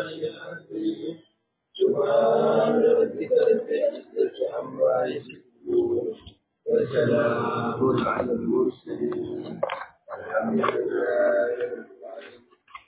العلي العظيم سبحان ربك رب العزة عما يصفون وسلام على المرسلين الحمد لله رب العالمين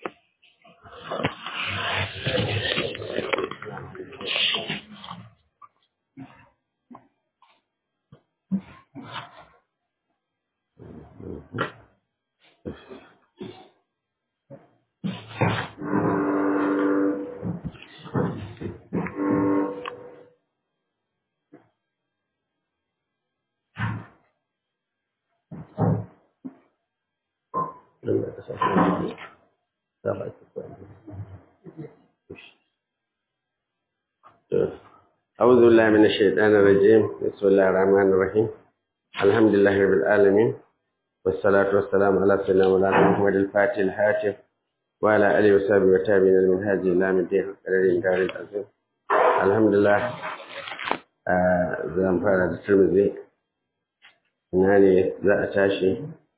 أعوذ بالله من الشيطان الرجيم بسم الله الرحمن الرحيم الحمد لله رب العالمين والصلاة والسلام على سيدنا مولانا محمد الفاتح الحاتم وعلى آله وصحبه وتابعين المنهاج إلى من الدين قدر دار العظيم الحمد لله zan fara da turmizi ina ne za a tashi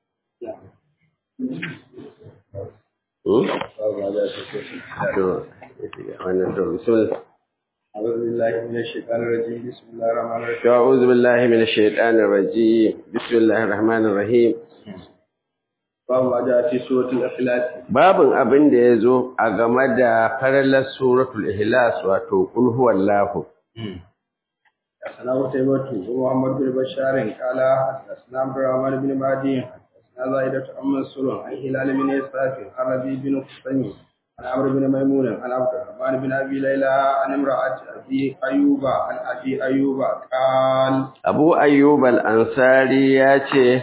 to wannan to bismillah أعوذ بالله من الشيطان الرجيم بسم الله الرحمن الرحيم أعوذ بالله من الشيطان الرجيم بسم الله الرحمن الرحيم باب ما جاء في سورة الإخلاص babin abin da ya zo a game da faralar suratul ihlas wato kul huwallahu حدثنا قتيبة ومحمد بن بشار قال حدثنا عبد الرحمن بن مهدي حدثنا زائدة عن منصور عن هلال بن إسحاق عن ربيع بن قسيم عن عمرو بن ميمون عن عبد الرحمن بن أبي ليلى عن امرأة أبي أيوب عن أبي أيوب قال abu ayyub al-ansari ya ce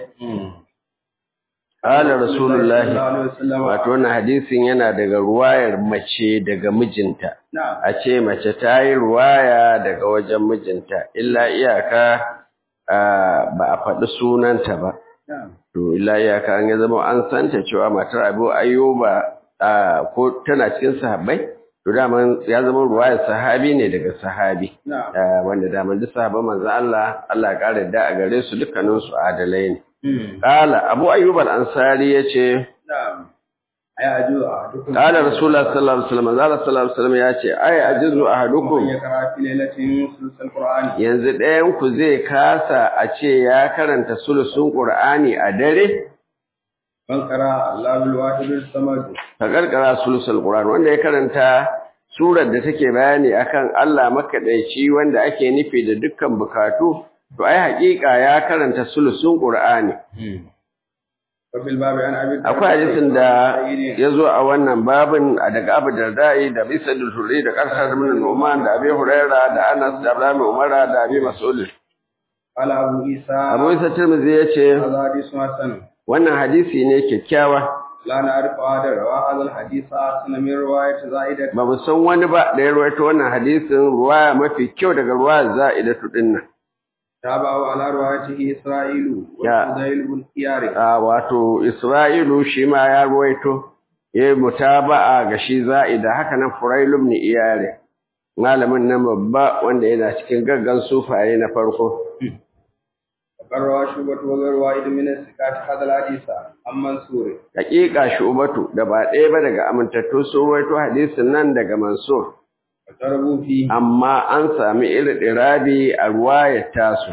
qala rasulullahi صلى الله عليه وسلم wato wannan hadisin yana daga ruwayar mace daga mijinta نعم a ce mace ta yi ruwaya daga wajen mijinta illa iyaka ah, ba a faɗi sunanta ba نعم to illa iyaka an ya zama an santa cewa matar abu ayyuba ah, ko tana cikin sahabbai to daman ya zama ruwayar sahabi ne daga sahabi نعم Ah, wanda daman duk sahabban manzo Allah Allah ya kare da a gare su dukkanin su adalai ne مم. qala abu ayyub al-ansari yace نعم أيعجز أحدكم qala rasulullah sallallahu alaihi wasallam zalla sallallahu alaihi wasallam yace ay ajizu ahadukum من يقرأ في ليلة ثلث القرآن yanzu ɗayan ku zai kasa a ce ya karanta sulusun qur'ani a dare من قرأ الله بالواحد الصمد ka karkara sulusul qur'an wanda ya karanta surar da take bayani akan Allah makadaici wanda ake nufi da dukkan bukatu to ai haƙiƙa ya karanta sulusun qur'ani وفي الباب عن أبي الدرداء akwai hadisin da سعيد ya zo a wannan babin a daga Abu Darda'i da Bisa da Turi da Qarsar bin Nu'man da Abi Huraira da Anas da Abdullah bin Umar da Abi Mas'ud قال أبو عيسى Abu Isa Tirmidhi yace هذا حديث حسن wannan hadisi ne kyakkyawa لا نعرف هذا روى هذا الحديث حسن من رواية زائدة ba mu san wani ba da ya rawaito wannan hadisin ruwaya mafi kyau daga ruwaya za'idatu dinnan تابعه على روايته إسرائيل يا. وفضيل بن خيار a wato Isra'ilu shi ma ya ruwaito ya yi mutaba'a ga shi za'ida haka nan Furailu ibn Iyare malamin nan babba wanda yana cikin gaggan sufaye na farko وقال روى شعبة وغير واحد من الثقات هذا الحديث عن منصور hakika Shubatu da ba ɗaya ba daga amintattu sun ruwaito hadisin nan daga Mansur وضربوا فيه amma an sami irin ɗirabi a ruwayar tasu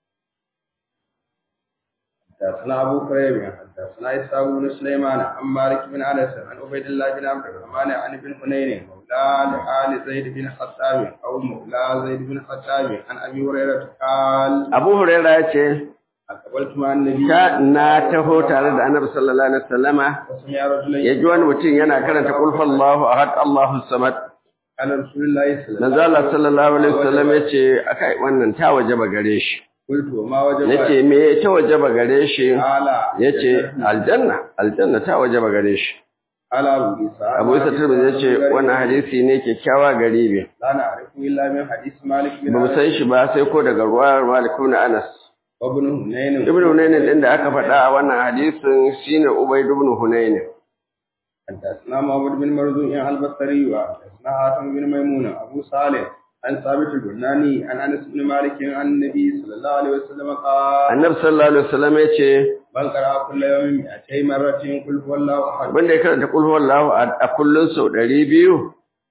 حدثنا أبو كريب حدثنا إسحاق بن سليمان عن مالك بن أنس عن عبيد الله بن عبد الرحمن عن ابن حنين مولى لآل زيد بن خطاب أو مولى زيد بن خطاب عن أبي هريرة قال Abu Huraira ya ce أقبلت مع النبي ta na taho tare da Annabi sallallahu alaihi wasallama وسمع رجلا ya ji wani mutum yana karanta qul huwallahu ahad Allahu samad قال رسول الله صلى الله manzo Allah sallallahu alaihi wasallam ya ce akai wannan ta wajaba gare shi قلت وما وجب nace me ta wajaba gare shi قال yace aljanna aljanna ta wajaba gare shi قال أبو عيسى Abu Isa Tirmidhi yace wannan hadisi ne kyakkyawa garibi لا نعرف إلا من حديث مالك بن ba mu أنس san shi ba sai ko daga ruwayar Malik ibn Anas وابن هنين Ibn Hunayn din da aka faɗa a wannan hadisin shine Ubayd ibn Hunayn حدثنا محمد بن مرزوق البصري وحدثنا حاتم بن ميمون ابو صالح عن ثابت البناني عن انس بن مالك عن النبي صلى الله عليه وسلم قال Annabi sallallahu alaihi wasallam yace من قرأ كل يوم 200 مرة قل هو الله احد wanda ya karanta qul huwallahu ahad a kullun sau 200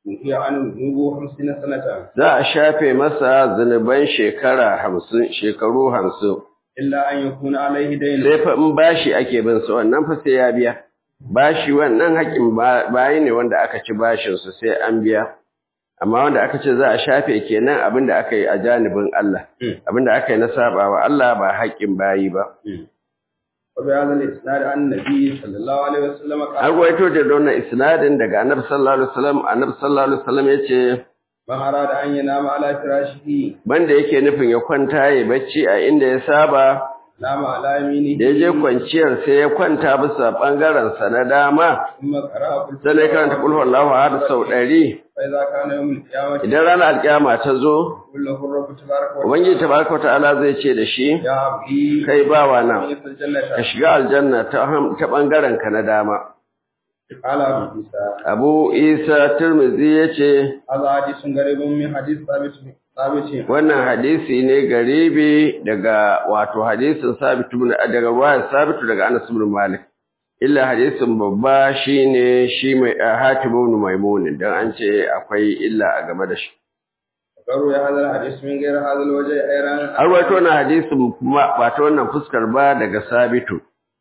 وهي عن ذنوب خمسين سنة za a shafe masa zunuban shekara hamsin shekaru hamsin إلا أن يكون عليه دين sai fa in bashi ake bin sa wannan fa sai ya biya bashi wannan haƙin ba- bayi ne wanda aka ci bashin su sai an biya amma wanda aka ce za a shafe kenan abin da aka yi a janibin Allah abin da aka yi na sabawa Allah ba haƙin bayi ba وبهذا الإسناد عن النبي صلى الله عليه وسلم an قال ruwaito da wannan isnadin daga annabi sallallahu alaihi wasallam annabi sallallahu alaihi wasallam yace من أراد أن ينام على فراشه banda yake nufin ya kwanta ya bacci a inda ya saba نام على يمينه da ya je kwanciyar sai ya kwanta bisa bangaren sa na dama ثم قرأ قل sai ya karanta kul huwallahu ahad sau ɗari فإذا كان يوم القيامة idan ranar alkiyama ta zo قل له الرب تبارك وتعالى ubangiji tabaraka wa ta'ala zai ce da shi يا عبدي kai bawa na من يدخل الجنة ka shiga aljanna ta ham- ta bangaren ka na dama قال أبو عيسى abu isa tirmidhi yace هذا حديث غريب من حديث ثابت ثابت wannan hadisi ne garibi daga wato hadisin sabit ibn daga ruwayar sabit daga Anas ibn Malik illa hadisin babba shine shi mai Hatib ibn Maimun dan an ce akwai illa a game da shi قالوا يا هذا الحديث من غير هذا الوجه أيضا an rawaito wannan hadisin kuma ba ta wannan fuskar ba daga sabitu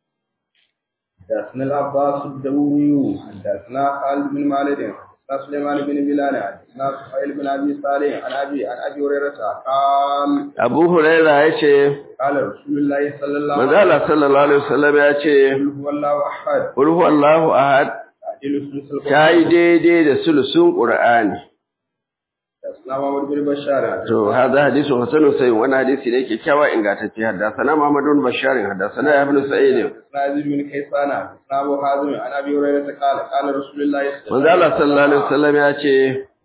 حدثنا العباس الدوري حدثنا خالد بن مالك حدثنا سليمان بن بلال حدثنا سهيل بن ابي صالح عن ابي عن ابي هريره قال Abu Huraira yace قال رسول الله صلى الله manzo عليه Allah sallallahu alaihi wasallam yace وسلم هو الله احد qul huwallahu ahad تعديل ثلث tayi القران daidai da sulusun Qur'ani حدثنا محمد بن بشار To, hada hadisun Hassanun sai wani hadisi ne kyakkyawa ingantacce haddasana Muhammadun Basharin haddasana Ibn Sa'id حدثنا يزيد بن كيسان حدثنا ابو حازم عن ابي هريره قال قال رسول الله Manzo Allah sallallahu alaihi wasallam ya ce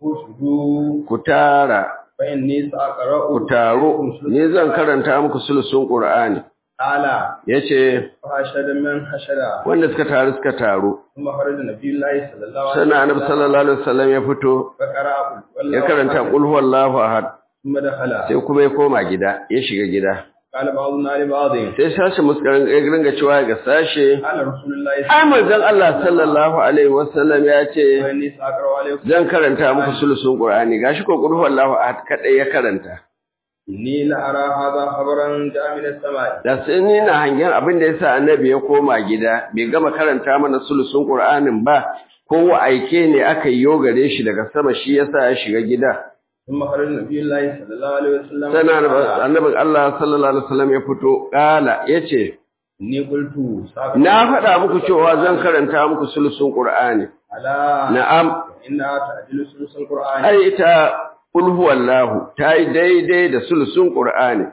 وسلم ku tara فاني ساقرا ku taro ni zan karanta muku sulusun Qur'ani قال yace فحشد من حشد wanda suka taru suka taru ثم خرج النبي الله صلى الله عليه sannan Annabi sallallahu alaihi wasallam ya fito فقرأ قل ya karanta qul huwallahu ahad ثم دخل sai kuma ya koma gida ya shiga gida قال بعضنا لبعض sai sashi muskarin ya ringa cewa ga sashe قال رسول الله ai manzon Allah sallallahu alaihi wasallam ya ce وإني سأقرأ عليكم zan karanta muku sulusun Qur'ani gashi ko qul huwallahu ahad kadai ya karanta إني لأرى هذا خبرا جاء من السماء da sai ni na hangen abin da yasa annabi ya koma gida bai gama karanta mana sulusun Qur'anin ba ko aike ne aka yi gare shi daga sama shi yasa ya shiga gida ثم خرج النبي الله صلى الله عليه وسلم sana قال annabin Allah sallallahu alaihi wasallam ya fito kala yace إني قلت سأقرأ na faɗa muku cewa zan karanta muku sulusun Qur'ani على na'am إنها تعدل ثلث القرآن ai ita qul huwallahu ta yi daidai da sulusun Qur'ani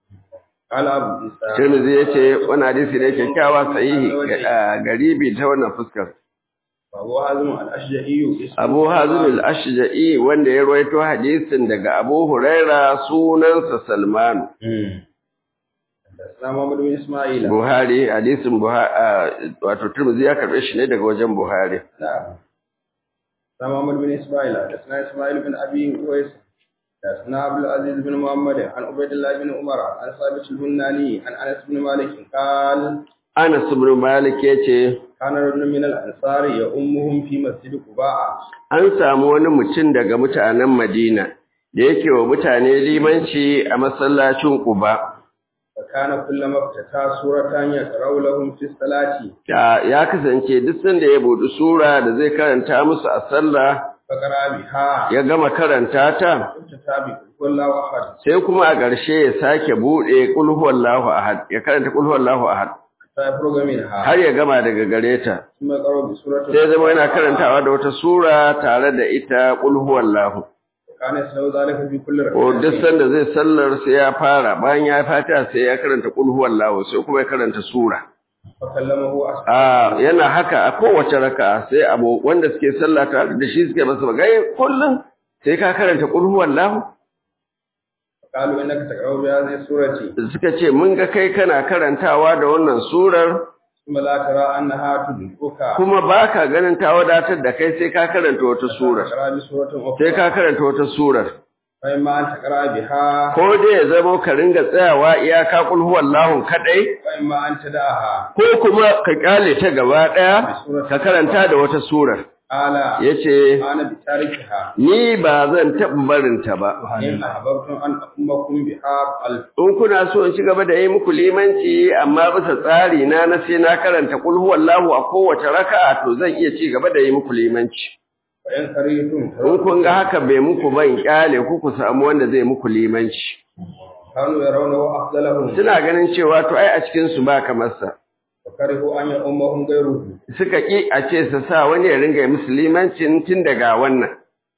قال أبو عيسى Tirmidhi yace wannan hadisi ne kyakkyawa sahihi ga- garibi ta wannan fuskar وأبو حازم الأشجعي اسمه Abu Hazim al-Ashja'i wanda ya rawaito hadisin daga Abu Huraira sunansa Salman مم. حدثنا محمد بن إسماعيل Buhari hadisin Buhari wato Tirmidhi ya karbe shi ne daga wajen Buhari نعم حدثنا محمد بن إسماعيل حدثنا إسماعيل بن أبي أويس حدثنا عبد العزيز بن محمد عن عبيد الله بن عمر عن ثابت البناني عن أنس بن مالك قال Anas ibn Malik yace كان رجل من الأنصار يؤمهم في مسجد قباء an samu wani mutum daga mutanen Madina da yake wa mutane limanci a masallacin Quba فكان كلما افتتح سورة يقرأ لهم في الصلاة ya ya kasance duk sanda ya buɗi sura da zai karanta musu a sallah فقرأ بها ya gama karanta ta افتتح بقل الله أحد sai kuma a ƙarshe ya sake buɗe qul huwallahu ahad ya karanta qul huwallahu ahad حتى يفرغ منها har ya gama daga gare ta ثم يقرأ بسورة sai zama yana karantawa da wata sura tare da ita qul huwallahu كان يسلو ذلك في كل ko duk ركعة sanda zai sallar sai ya fara bayan ya fata sai ya karanta qul huwallahu sai kuma ya karanta sura فكلمه أصحابه a yana haka a kowace raka'a sai abu wanda suke sallah tare da shi suke masa magana kullum sai ka karanta qul huwallahu قالوا إنك تقرأ بهذه السورة suka ce mun ga kai kana karantawa da wannan surar ثم لا ترى أنها تدركك kuma baka ganin ta wadatar da kai sai ka karanta wata surar تقرأ بسورة sai أخرى ka karanta wata surar فإما أن تقرأ بها ko dai ya zama ka ringa tsayawa iyaka qul huwallahu kadai وإما أن تدعها ko kuma ka kyale ta gaba daya ka karanta da wata surar قال yace أنا بتاركها ni ba zan taɓa barinta ba إن أحببتم أن أقومكم بها قلب in kuna so in ci gaba da yi muku limanci amma bisa tsari na na sai na karanta kul huwallahu a kowace raka'a to zan iya ci gaba da yi muku limanci وإن كرهتم in kun ga haka bai muku ban kyale ku ku samu wanda zai muku limanci كانوا يرونه أفضلهم suna ganin cewa to ai a cikin su ba kamar sa وكرهوا أن يؤمهم غيره suka ki a ce su sa wani ya ringa yi musu limancin tun daga wannan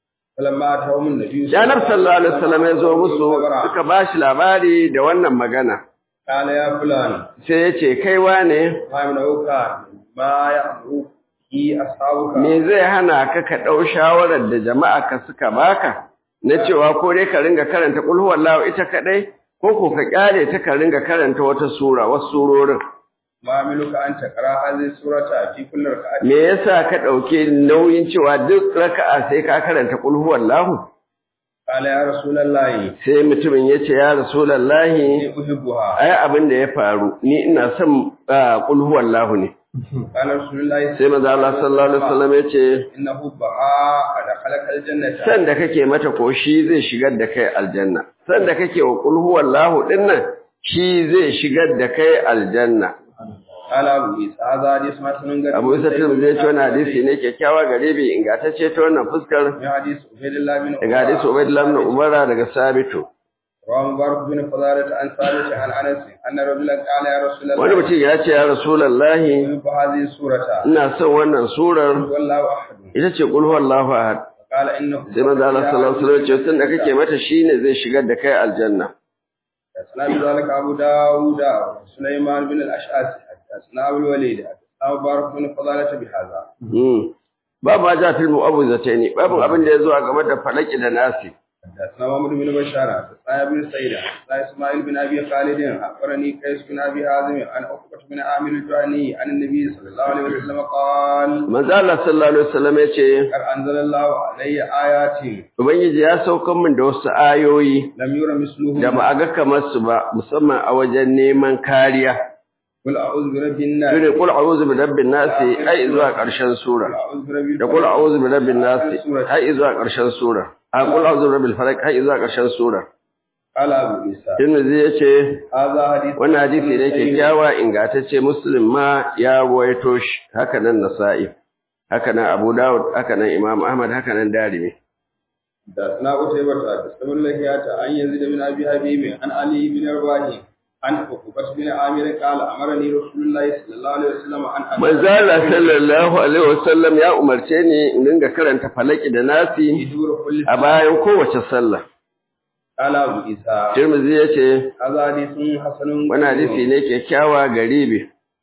فلما أتاهم النبي da Annabi sallallahu alaihi wasallam ya zo musu suka ba shi labari da wannan magana قال يا فلان sai ya ce kai wane ما يمنعك ما يأمرك أصحابك me zai hana ka ka ɗau shawarar da jama'a ka suka baka na cewa ko dai ka ringa karanta qul huwallahu ita kadai ko ko ka kyale ta ka ringa karanta wata sura wasu surorin ما عملك أن تقرأ هذه السورة في كل ركعة me yasa ka ɗauke nauyin cewa duk raka'a sai ka karanta qul huwallahu قال يا رسول الله sai mutumin ya ce ya rasulullahi إني أحبها ai abin da ya faru ni ina son ah, qul huwallahu ne قال رسول الله sai manzo Allah sallallahu alaihi wasallam ya ce إن حبها قد خلق الجنة san da kake mata ko shi zai shigar da kai aljanna san da kake wa qul huwallahu dinnan shi zai shigar da kai aljanna قال أبو عيسى هذا حديث حسن غريب Abu Isa Tirmidhi ya ce wannan hadisi ne kyakkyawa gare bi ingantacce ta wannan fuskar من حديث عبيد الله بن daga hadisi Ubaydullah ibn Umar daga Sabitu رواه مبارك بن فضالة عن ثابت عن أنس أن رجلا قال يا رسول wani الله mutum ya ce ya Rasulullahi أحب هذه السورة ina son wannan surar والله أحد ita ce qul huwallahu ahad قال إنه sai manzo Allah sallallahu alaihi wasallam ya ce san da kake mata shine zai shigar da kai aljanna حدثنا بذلك أبو داود سليمان بن الأشعث حدثنا أبو الوليد حدثنا مبارك بن فضالة بهذا Mm. Babu ma ja fil mu'awwizataini babu abin da ya zo a game da falaki da nasi. حدثنا محمد بن بشار حدثنا ابن سعيد حدثنا اسماعيل بن ابي خالد اخبرني قيس بن ابي حازم عن عقبه بن عامر الجهني عن النبي صلى الله عليه وسلم قال Manzo Allah sallallahu alaihi wasallam ya ce قد انزل الله علي ايات Ubangiji ya saukar min da wasu ayoyi لم ير مثلهم da ba a ga kamar su ba musamman a wajen neman kariya. قل اعوذ برب الناس Shine qul a'udhu bi rabbin nasi ai zuwa ƙarshen قل sura. اعوذ برب Da qul a'udhu bi rabbin nasi ai zuwa ƙarshen sura. A qul a'udhu bi rabbil falaq ai zuwa ƙarshen sura. قال ابو عيسى Tirmidhi ya ce هذا حديث wannan hadisi ne kyakkyawa ingantacce Muslim ma ya ruwaito shi haka nan Nasa'i haka nan Abu Dawud haka nan Imam Ahmad haka nan Darimi حدثنا قتيبة حدثنا اللهيات عن يزيد بن ابي حبيب عن علي بن رباح عن عقبة بن عامر قال امرني رسول الله صلى الله عليه وسلم ان Manzo Allah sallallahu alaihi wasallam ya umarce ni in dinga karanta falaki da nasi يدور كل a bayan kowace sallah قال ابو عيسى Tirmidhi ya ce هذا حديث حسن wani hadisi ne kyakkyawa garibi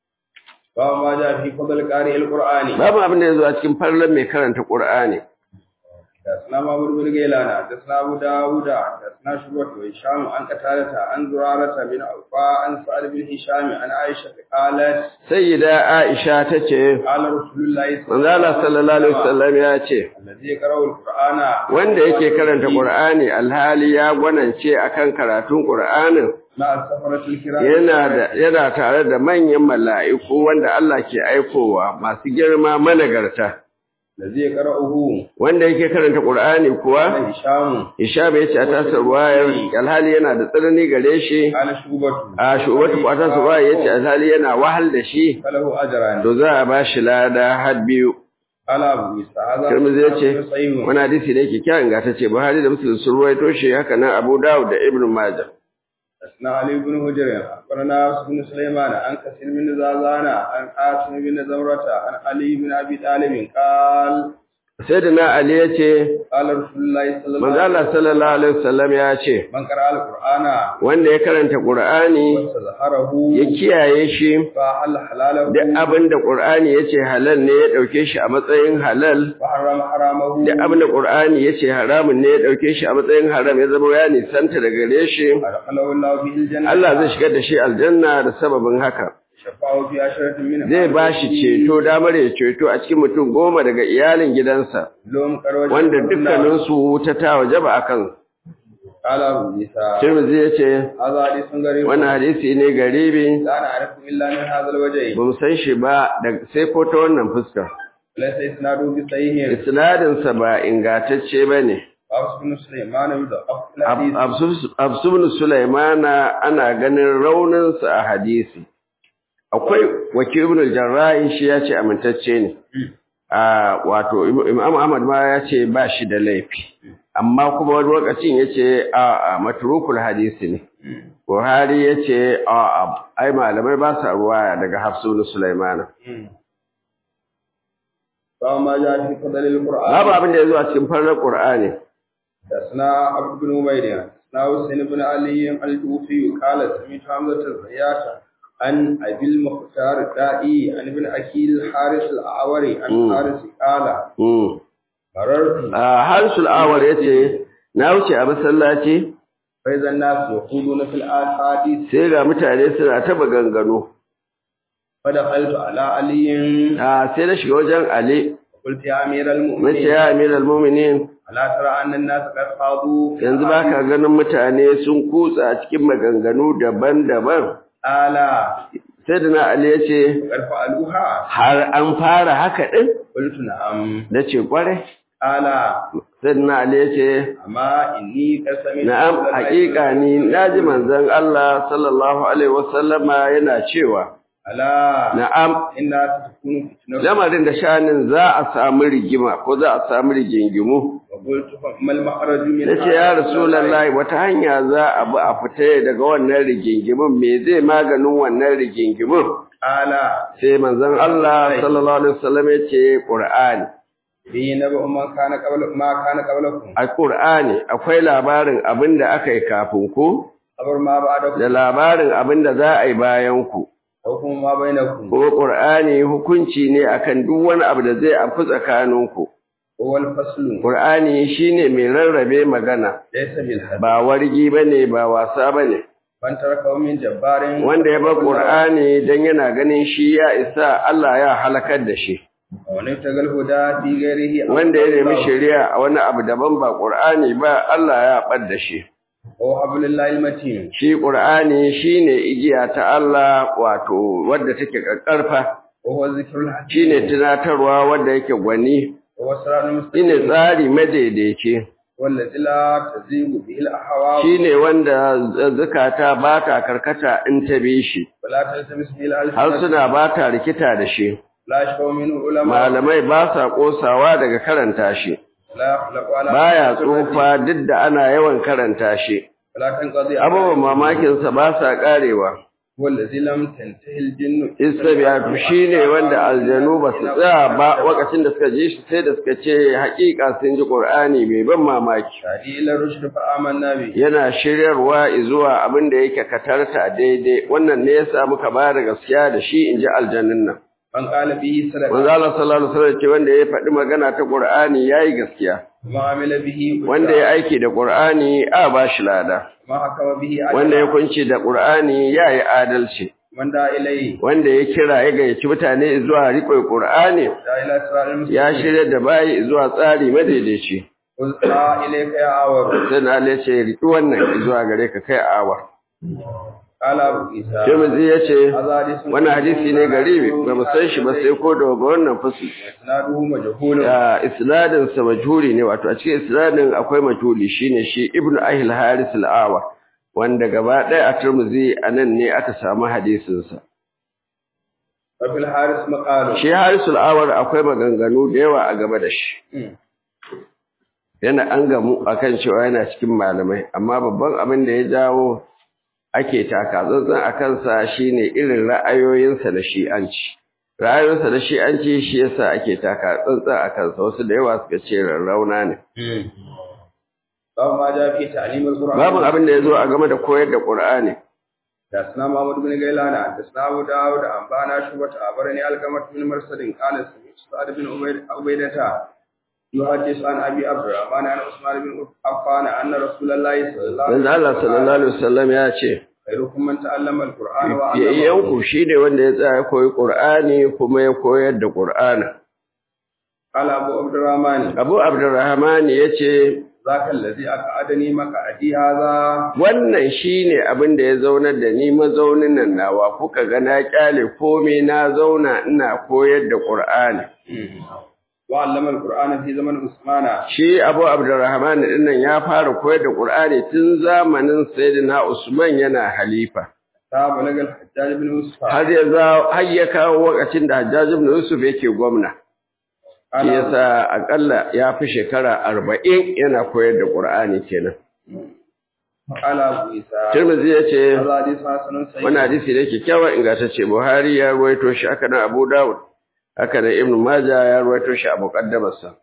باب ما جاء في فضل قارئ القرآن babu abin da ya zo a cikin farlan mai karanta Qur'ani حدثنا محمود بن غيلان حدثنا ابو داوود حدثنا شعبة وهشام عن قتادة عن زرارة بن عوفاء عن سعد بن هشام عن عائشة قالت sayyida Aisha tace قال رسول الله manzo Allah sallallahu alaihi wasallam ya ce الذي يقرأ القرآن wanda yake karanta Qur'ani alhali ya gwanance akan karatun Qur'anin مع السفرة الكرام yana da yana tare da manyan mala'iku wanda Allah ke aikowa masu girma managarta الذي يقرأه wanda yake karanta Qur'ani kuwa قال هشام Ishab ya ce a tasar ruwayar alhali yana da tsanani gare shi قال شعبة a shubatu ko a tasar ruwayar ya ce alhali yana wahal da shi فله أجران to za a ba shi lada har biyu قال أبو عيسى هذا Tirmidhi ya ce صحيح wani hadisi ne kyakkyawan gata ce Buhari da Muslim sun ruwaito shi haka nan Abu Dawud da Ibn Majah حدثنا علي بن هجر أخبرنا يوسف بن سليمان عن كثير بن زازان عن عاصم بن زمرة عن علي بن أبي طالب قال Sayyidina Ali ya ce قال رسول الله صلى الله manzo عليه Allah sallallahu alaihi wasallam ya ce وسلم من قرأ القرآن wanda ya karanta Qur'ani واستظهره ya kiyaye shi فحل حلاله duk abin da Qur'ani yace halal ne ya dauke shi a matsayin halal وحرم حرامه duk abin da Qur'ani yace haramun ne ya dauke shi a matsayin haram ya zama ya nisanta daga gare shi أدخله الله به الجنة Allah zai shigar da shi aljanna da sababin haka شفاعه في عشرة من zai ba shi ceto damar ya ceto a cikin mutum goma daga iyalin gidansa لهم كروج wanda dukkaninsu wuta ta wajaba akan قال أبو عيسى Tirmidhi yace هذا حديث غريب wannan hadisi ne garibi لا نعرف إلا من هذا الوجه ba mu san shi ba da sai ko ta wannan fuska وليس إسناده بصحيح isnadinsa ba ingantacce bane وحفص بن سليمان يضعف في الحديث Absubnu Sulaimana ana ganin rauninsa a hadisi. Akwai wakil ibn al-Jarrahi shi ya ce amintacce ne. A wato Imam Ahmad ma ya ce ba shi da laifi. Amma kuma wani lokacin ya ce a a matrukul hadisi ne. Buhari ya ce a a ai malamai ba sa ruwaya daga Hafsu Sulaimana. فما جاء في فضل القرآن Babu abin da ya zo a cikin farar Qur'ani. حدثنا عبد بن عبيد حدثنا حسين بن علي الكوفي قال سمعت حمزة الزيات عن أبي المختار الدائي عن ابن أكيل الحارث الأعوري عن مم. حارث قال Mm. مررت A Harisul Awar ya ce, Na wuce a masallaci فإذا الناس يقولون في الأحاديث sai ga mutane suna ta maganganu. فدخلت على علي a sai na shiga wajen Ali قلت يا أمير nace المؤمنين ya amiral mu'minin ألا ترى أن الناس قد خاضوا في yanzu baka ganin mutane sun kutsa cikin maganganu daban-daban ألا sai da na Ali ya ce قد فعلوها har an fara haka din قلت نعم nace kware ألا sai da na Ali ya ce أما إني قد سمعت na'am رسول الله haƙiƙa ni naji manzon Allah sallallahu alaihi wasallama yana cewa ألا na'am إنها ستكون فتنة lamarin da shanin za a samu rigima ko za a samu rigingimu وقلت فما المخرج من nace ya rasulullahi wata hanya za a bi a fita daga wannan rigingimin me zai maganin wannan rigingimin ألا sai manzon Allah sallallahu alaihi wasallam ya ce Qur'ani في نبأ ما كان قبل ما كان قبلكم a Qur'ani akwai labarin abinda aka yi kafin ku خبر ما بعدكم da labarin abinda za a yi bayan ku حكم ما بينكم kuma Qur'ani hukunci ne akan duk wani abu da zai afi tsakaninku هو الفصل Qur'ani shine mai rarrabe magana ليس بالحد ba wargi bane ba wasa bane من تركه من جبار wanda ya bar Qur'ani dan yana ganin shi ya isa Allah ya halakar da shi ومن ابتغى الهدى في غيره wanda ya nemi shari'a a wani abu daban ba Qur'ani ba Allah ya bar da shi هو حبل الله المتين shi Qur'ani shine igiya ta Allah wato wadda take kakkarfa وهو الذكر الحكيم shine tunatarwa wadda yake gwani وهو الصراط shine المستقيم tsari madaidaici والذي لا تزيغ به الأهواء shine wanda zakata ba ta karkata in ta bi shi ولا تلتمس به har الألسنة suna ba ta rikita da shi لا يشفع منه علماء malamai ba sa kosawa daga karanta shi لا يخلق على baya سنته tsufa duk da ana yawan karanta shi ولا تنقضي abubuwan mamakinsa ba sa karewa هو الذي لم تنتهي الجن istabiyatu shine wanda aljanu ba su tsaya ba lokacin da suka ji shi sai da suka ce haƙiƙa sun ji qur'ani mai ban mamaki شهدي إلى الرشد فآمنا به yana shiryarwa zuwa abin da yake katarta daidai wannan ne yasa muka ba da gaskiya da shi inji aljannin nan من قال به صدق manzo Allah sallallahu alaihi wasallam ce wanda ya faɗi magana ta qur'ani yayi gaskiya وما عمل به أجر. wanda ya aiki da qur'ani a ba shi lada وما حكم به أجر. wanda ya kunci da qur'ani yayi adalci من دعا إليه wanda ya kira ya gayyaci mutane zuwa riƙe qur'ani دعا إلى صراط المستقيم ya shirya da bayi zuwa tsari madaidaici قلنا إليك يا عور sai na Allah ce riƙi wannan zuwa gare ka kai awa قال أبو عيسى Tirmidhi ya ce هذا حديث wannan hadisi ne garibi ba mu san shi ba sai ko da wannan fusi إسناده مجهول ya isnadin sa majhuli ne wato a cikin isnadin akwai majhuli shine shi ibnu ahil haris al-awa wanda gaba ɗaya a Tirmidhi anan ne aka samu hadisin sa وفي الحارس مقال shi haris al-awar akwai maganganu da yawa a gaba da shi مم. yana an gamu akan cewa yana cikin malamai amma babban abin da ya jawo ake taka tsantsan a kansa shine irin ra'ayoyinsa da shi'anci ra'ayoyinsa da shi'anci shi yasa ake taka tsantsan a kansa wasu da yawa suka ce rarrauna ne باب ما جاء في تعليم القرآن babu abin da ya zo a game da koyar da qur'ani حدثنا محمد بن غيلان حدثنا أبو داود أنبانا شعبة أخبرني القمة بن مرسل قال سمعت سعد بن عبيد- عبيدة يحدث عن أبي عبد الرحمن عن عثمان بن عفان أن رسول الله صلى الله عليه manzo Allah sallallahu alaihi wasallam ya ce خيركم من تعلم القرآن وعلمه yayyanku shine wanda ya tsaya ya koyi qur'ani kuma ya koyar da qur'ani قال أبو عبد الرحمن Abu Abdurrahman yace ذاك الذي أقعدني مقعدي هذا wannan shine abin da ya zaunar da ni mazaunin nan nawa kuka ga na kyale komai na zauna ina koyar da Qur'ani وعلم القرآن في زمن عثمان shi Abu Abdurrahman din nan ya fara koyar da Qur'ani tun zamanin Sayyidina Usman yana halifa ta balaga al-Hajjaj ibn Yusuf har ya za har ya kawo lokacin da Hajjaj ibn Yusuf yake gwamna shi yasa akalla ya fi shekara 40 yana koyar da Qur'ani kenan ala Abu Isa Tirmidhi yace hadha hadith hasanun sahih wannan hadisi ne kyakkyawa ingantacce Buhari ya ruwaito shi haka nan Abu Dawud haka nan Ibn Majah ya ruwaito shi a muqaddamarsa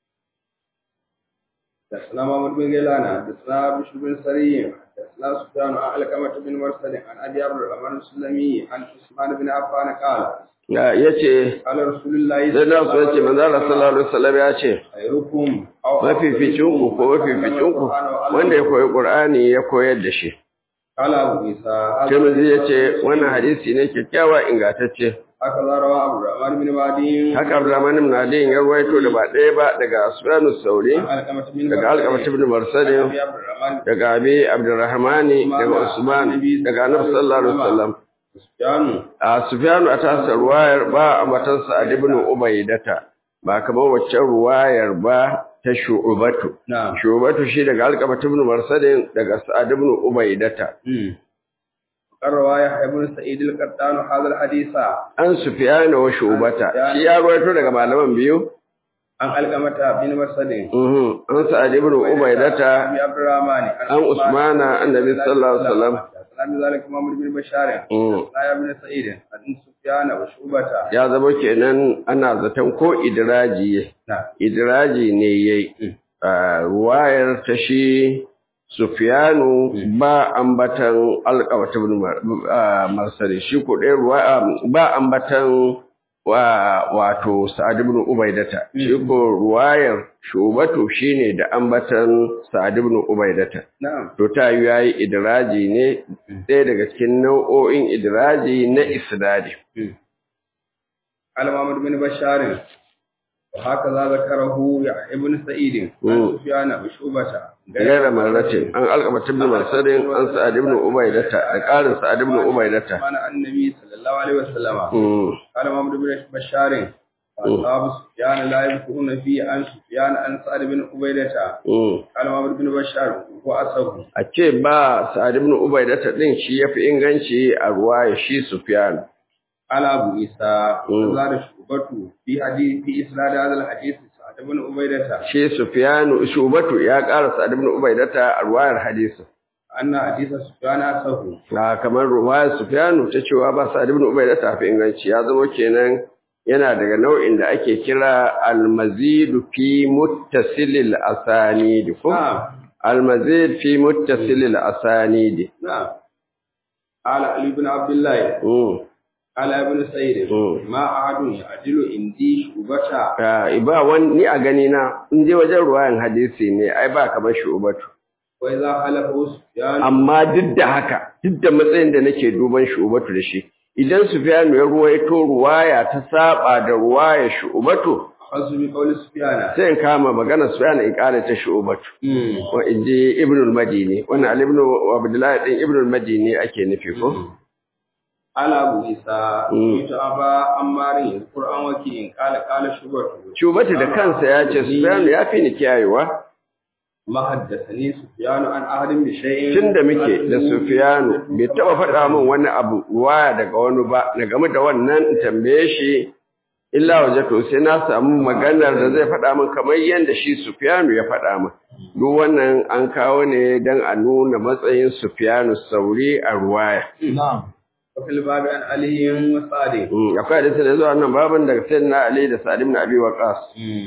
حدثنا محمد بن غيلان حدثنا بشر بن سري حدثنا سفيان عن علقمة بن مرسل عن ابي عبد الرحمن السلمي عن عثمان بن عفان قال Ya yace قال رسول الله sai na so yace manzo Allah sallallahu alaihi wasallam ya ce خيركم او mafificin ku ko mafificin ku wanda ya koyi Qur'ani ya koyar da shi قال ابو عيسى Tirmidhi yace wannan hadisi ne kyakkyawa ingantacce هكذا روى عبد الرحمن بن معدي haka Abdurrahman ibn Ali ya ruwaito da ba ɗaya ba daga Sufyan as-Sauri عن علقمة بن daga Alqamah ibn Marsad ابي عبد الرحمن daga Abi Abdurrahman daga Usman daga Annabi sallallahu alaihi wasallam سفيان a Sufyanu a tasa ruwayar ba a matansa a ibn Ubaidata ba kamar waccan ruwayar ba ta Shu'batu نعم Shu'batu shi daga Alqamah ibn Marsad daga Sa'ad ibn Ubaidata قال روى يحيى بن سعيد القطان هذا الحديث an Sufyanu wa Shu'bata shi ya ruwaito daga malaman biyu عن علقمة بن مرسل mhm an Sa'ad ibn Ubaidata أبي عبد الرحمن an Usmana annabi sallallahu alaihi wasallam عن ذلك محمد بن بشار mhm لا بن سعيد عن سفيان وشعبة ya zama kenan ana zaton ko idraji نعم idraji ne yayi a ruwayar ta shi Sufyanu ba ambatan alƙawata ibn Mar- ah, Marsali shi ko ɗaya ruwa ba ambatan wa wato Sa'ad ibn Ubaidata shi ko ruwayar Shubatu shine da ambatan Sa'ad ibn Ubaidata نعم to ta yi yayi idraji ne ɗaya daga cikin nau'o'in idraji na isnadi على محمد بن بشار وهكذا ذكره يحيى بن سعيد مم. عن سفيان وشعبة gaira marratin an alƙamata ibn Marsadin an Sa'ad ibn Ubaidata da ƙarin Sa'ad ibn Ubaidata عن النبي صلى الله عليه وسلم Mm. قال محمد بن بشار وأصحاب سفيان لا يذكرون فيه عن سفيان عن سعد بن عبيدة Mm. قال محمد بن بشار وأصحابه a ce ba Sa'ad ibn Ubaidata din shi yafi inganci a ruwaya shi Sufyan قال أبو عيسى مم. زاد شعبة في حديث في إسناد هذا الحديث سعد بن عبيدة shi Sufyan Shubatu ya ƙara Sa'ad ibn Ubaidata a ruwayar hadisi أن حديث سفيان أصحابه na kamar ruwayar Sufyan ta cewa ba Sa'ad ibn Ubaidata fi inganci ya zama kenan yana daga nau'in da ake kira al-mazid fi muttasilil asanid ko نعم al-mazid fi muttasilil asanid نعم قال علي بن عبد الله mm. قال ابن سعيد مم. ما أحد يعدل عندي شعبة Ah, ba wani ni a gani na in je wajen ruwayan hadisi ne ai ba kamar shubatu وإذا خلفه سفيان amma duk da haka duk da matsayin da nake duban shubatu da shi idan Sufyanu ya ruwaito ruwaya ta saba da ruwaya shubatu أخذ بقول سفيان sai in kama magana Sufyan in kare ta shubatu wa in ji Ibn al-Madini wannan Ali ibn Abdullah din Ibn al-Madini ake nufi ko قال أبو عيسى مم. سمعت أبا عمار يذكر عن وكيع قال قال شعبة shubatu da kansa ya ce Sufyanu ya fi ni kiyayewa ما حدثني سفيان عن أحد بشيء tunda muke da Sufyanu bai taba faɗa min wani abu ruwaya daga wani ba na game da wannan in tambaye shi illa waje to sai na samu maganar da zai faɗa min kamar yadda shi Sufyanu ya faɗa min duk wannan an kawo ne dan a nuna matsayin Sufyanu sauri a ruwaya نعم وفي الباب عن علي وسعد Mm, akwai hadisi da zuwa nan babin daga sayyidina Ali da Sa'id ibn Abi Waqqas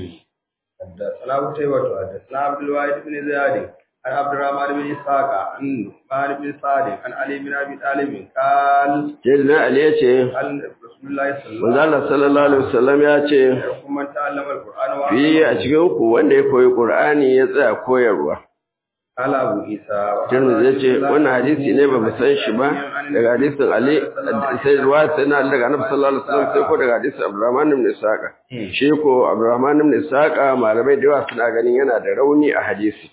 حدثنا قتيبة حدثنا عبد الواحد بن زياد عن عبد الرحمن بن إسحاق عن عثمان بن سعد عن علي بن أبي طالب قال sayyidina Ali ya ce قال رسول الله صلى manzo الله عليه Allah sallallahu alaihi wasallam ya ce وسلم من تعلم القرآن fi a cikin ku wanda ya koyi Qur'ani ya tsaya koyarwa قال أبو عيسى Tirmidhi ya ce wannan hadisi ne ba mu san shi ba daga hadisin Ali sai ruwa sai na daga Annabi sallallahu alaihi wasallam sai ko daga hadisin Abdurrahman ibn Isaqa shi ko Abdurrahman ibn Isaqa malamai da yawa suna ganin yana da rauni a hadisi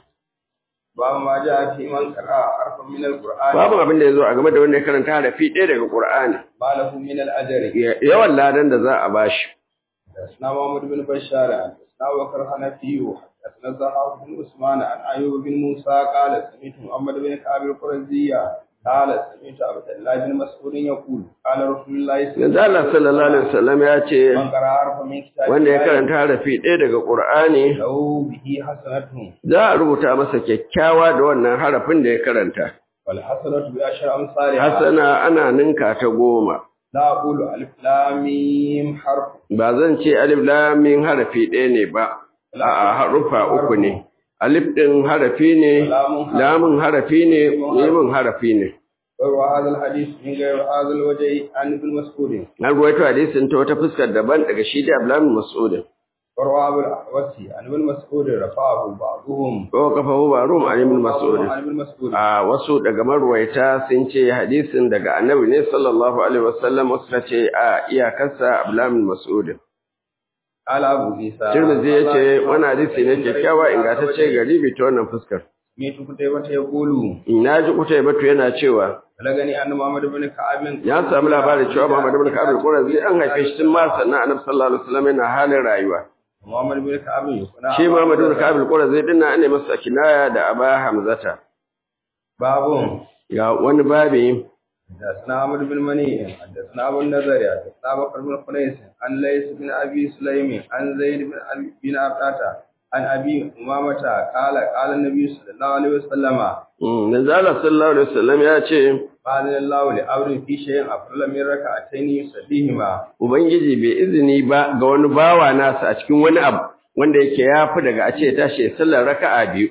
باب ما جاء في من قرأ حرفا من القرآن babu abin da yazo a game da wanda ya karanta harafi ɗaya daga Qur'ani ما له من الأجر yawan ladan da za a bashi حدثنا محمد بن بشار حدثنا بكر حنفي حدثنا زهر بن عثمان عن أيوب بن موسى قال سمعت محمد بن كعب القرزية قال سمعت عبد الله بن مسعود يقول قال رسول الله صلى yanzu Allah sallallahu alaihi wasallam ya ce من قرأ حرفا من كتاب wanda ya الله karanta harafi ɗaya daga Qur'ani له به حسنة za a rubuta masa kyakkyawa da wannan harafin da ya karanta والحسنة بعشر أمثالها hasana ana ninka ta goma لا أقول ألف لام ميم حرف ba zan ce alif lam mim harafi ɗaya ne ba a'a harufa uku ne alif ɗin harafi ne lamun harafi ne mimin harafi ne وروى هذا الحديث من غير هذا الوجه عن ابن مسعود an ruwaito hadisin ta wata fuskar daban daga shi da Abdullahi Mas'ud وروى أبو الأحوص عن ابن مسعود رفعه بعضهم ko kafahu barum an ibn Mas'ud عن ابن مسعود a wasu daga marwaita sun ce hadisin daga annabi ne sallallahu alaihi wasallam wasu suka ce a iyakarsa Abdullahi Mas'ud قال أبو عيسى Tirmidhi ya ce wani hadisi ne kyakkyawa ingantacce garibi ta wannan fuskar سمعت قتيبة يقول na ji kutai batu yana cewa بلغني أن محمد بن كعب ya samu labarin cewa Muhammad ibn Ka'ab al-Qurazi an haife shi tun ma sannan Annabi sallallahu alaihi wasallam yana halin rayuwa محمد بن كعب يكون shi Muhammad ibn Ka'ab al-Qurazi din nan ne masa kinaya da Aba Hamzata باب ga wani babi حدثنا عمرو بن مني حدثنا ابو النذر حدثنا بكر بن خنيس عن ليس بن ابي سليم عن زيد بن ابي بن عبدة عن ابي امامه قال قال النبي صلى الله عليه وسلم Mm, manzo Allah sallallahu alaihi wasallam ya ce قال الله لأمر في شيء أفضل من ركعتين يصليهما ubangiji bai izini ba ga wani bawa nasa a cikin wani abu wanda yake yafi daga a ce tashi ya sallar raka'a biyu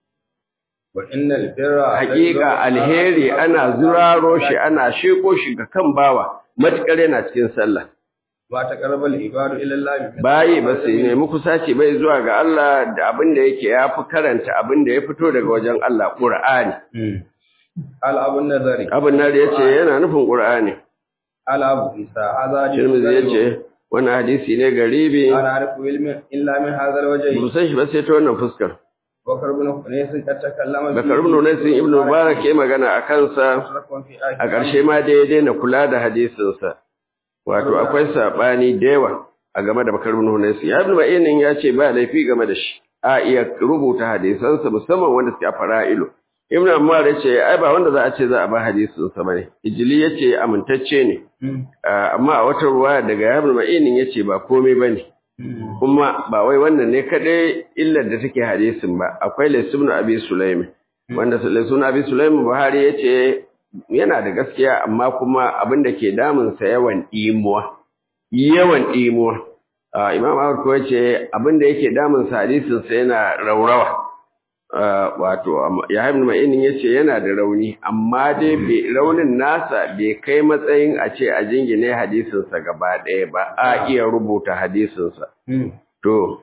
وإن البر hakika alheri ana zuraro shi ana sheko shi ga kan bawa matukar yana cikin sallah ما تقرب العباد إلى الله bayi ba su nemi kusaci bai zuwa ga Allah da abin da yake ya fi karanta abin da ya fito daga wajen Allah Qur'ani قال أبو النذر abin nan da yace yana nufin Qur'ani قال أبو عيسى هذا Tirmidhi yace wannan hadisi ne garibi أنا أعرف علم إلا من هذا الوجه ba san shi ba sai ta wannan fuskar بكر بن خنيس قد تكلم Bakar ibn Unais ibn Mubarak ya magana a kansa a ƙarshe ma dai ya daina kula da hadisinsa wato akwai sabani da yawa a game da Bakar ibn Unais ya ibn Ma'inin ya ce ba laifi game da shi a iya rubuta hadisansa musamman wanda suke a fara'ilu Ibn Ammar ya ce ai ba wanda za a ce za a ba hadisinsa bane Ijili ya ce amintacce ne Ah, amma a wata ruwa daga Ibn Ma'inin ya ce ba komai bane kuma ba wai wannan ne kadai illar da take hadisin ba akwai Laisubnu Abi Sulaim wanda Laisubnu Abi Sulaim Buhari yace yana da gaskiya amma kuma abin da ke damun sa yawan imuwa yawan imuwa Ah, Imam Ahmad ko yace abin da yake damun sa hadisin sa yana raurawa Ah, wato amma- Yahya ibn Ma'in yace yana da rauni amma dai bai raunin nasa bai kai matsayin a ce a jingine hadisin sa gaba ɗaya ba a iya rubuta hadisin sa to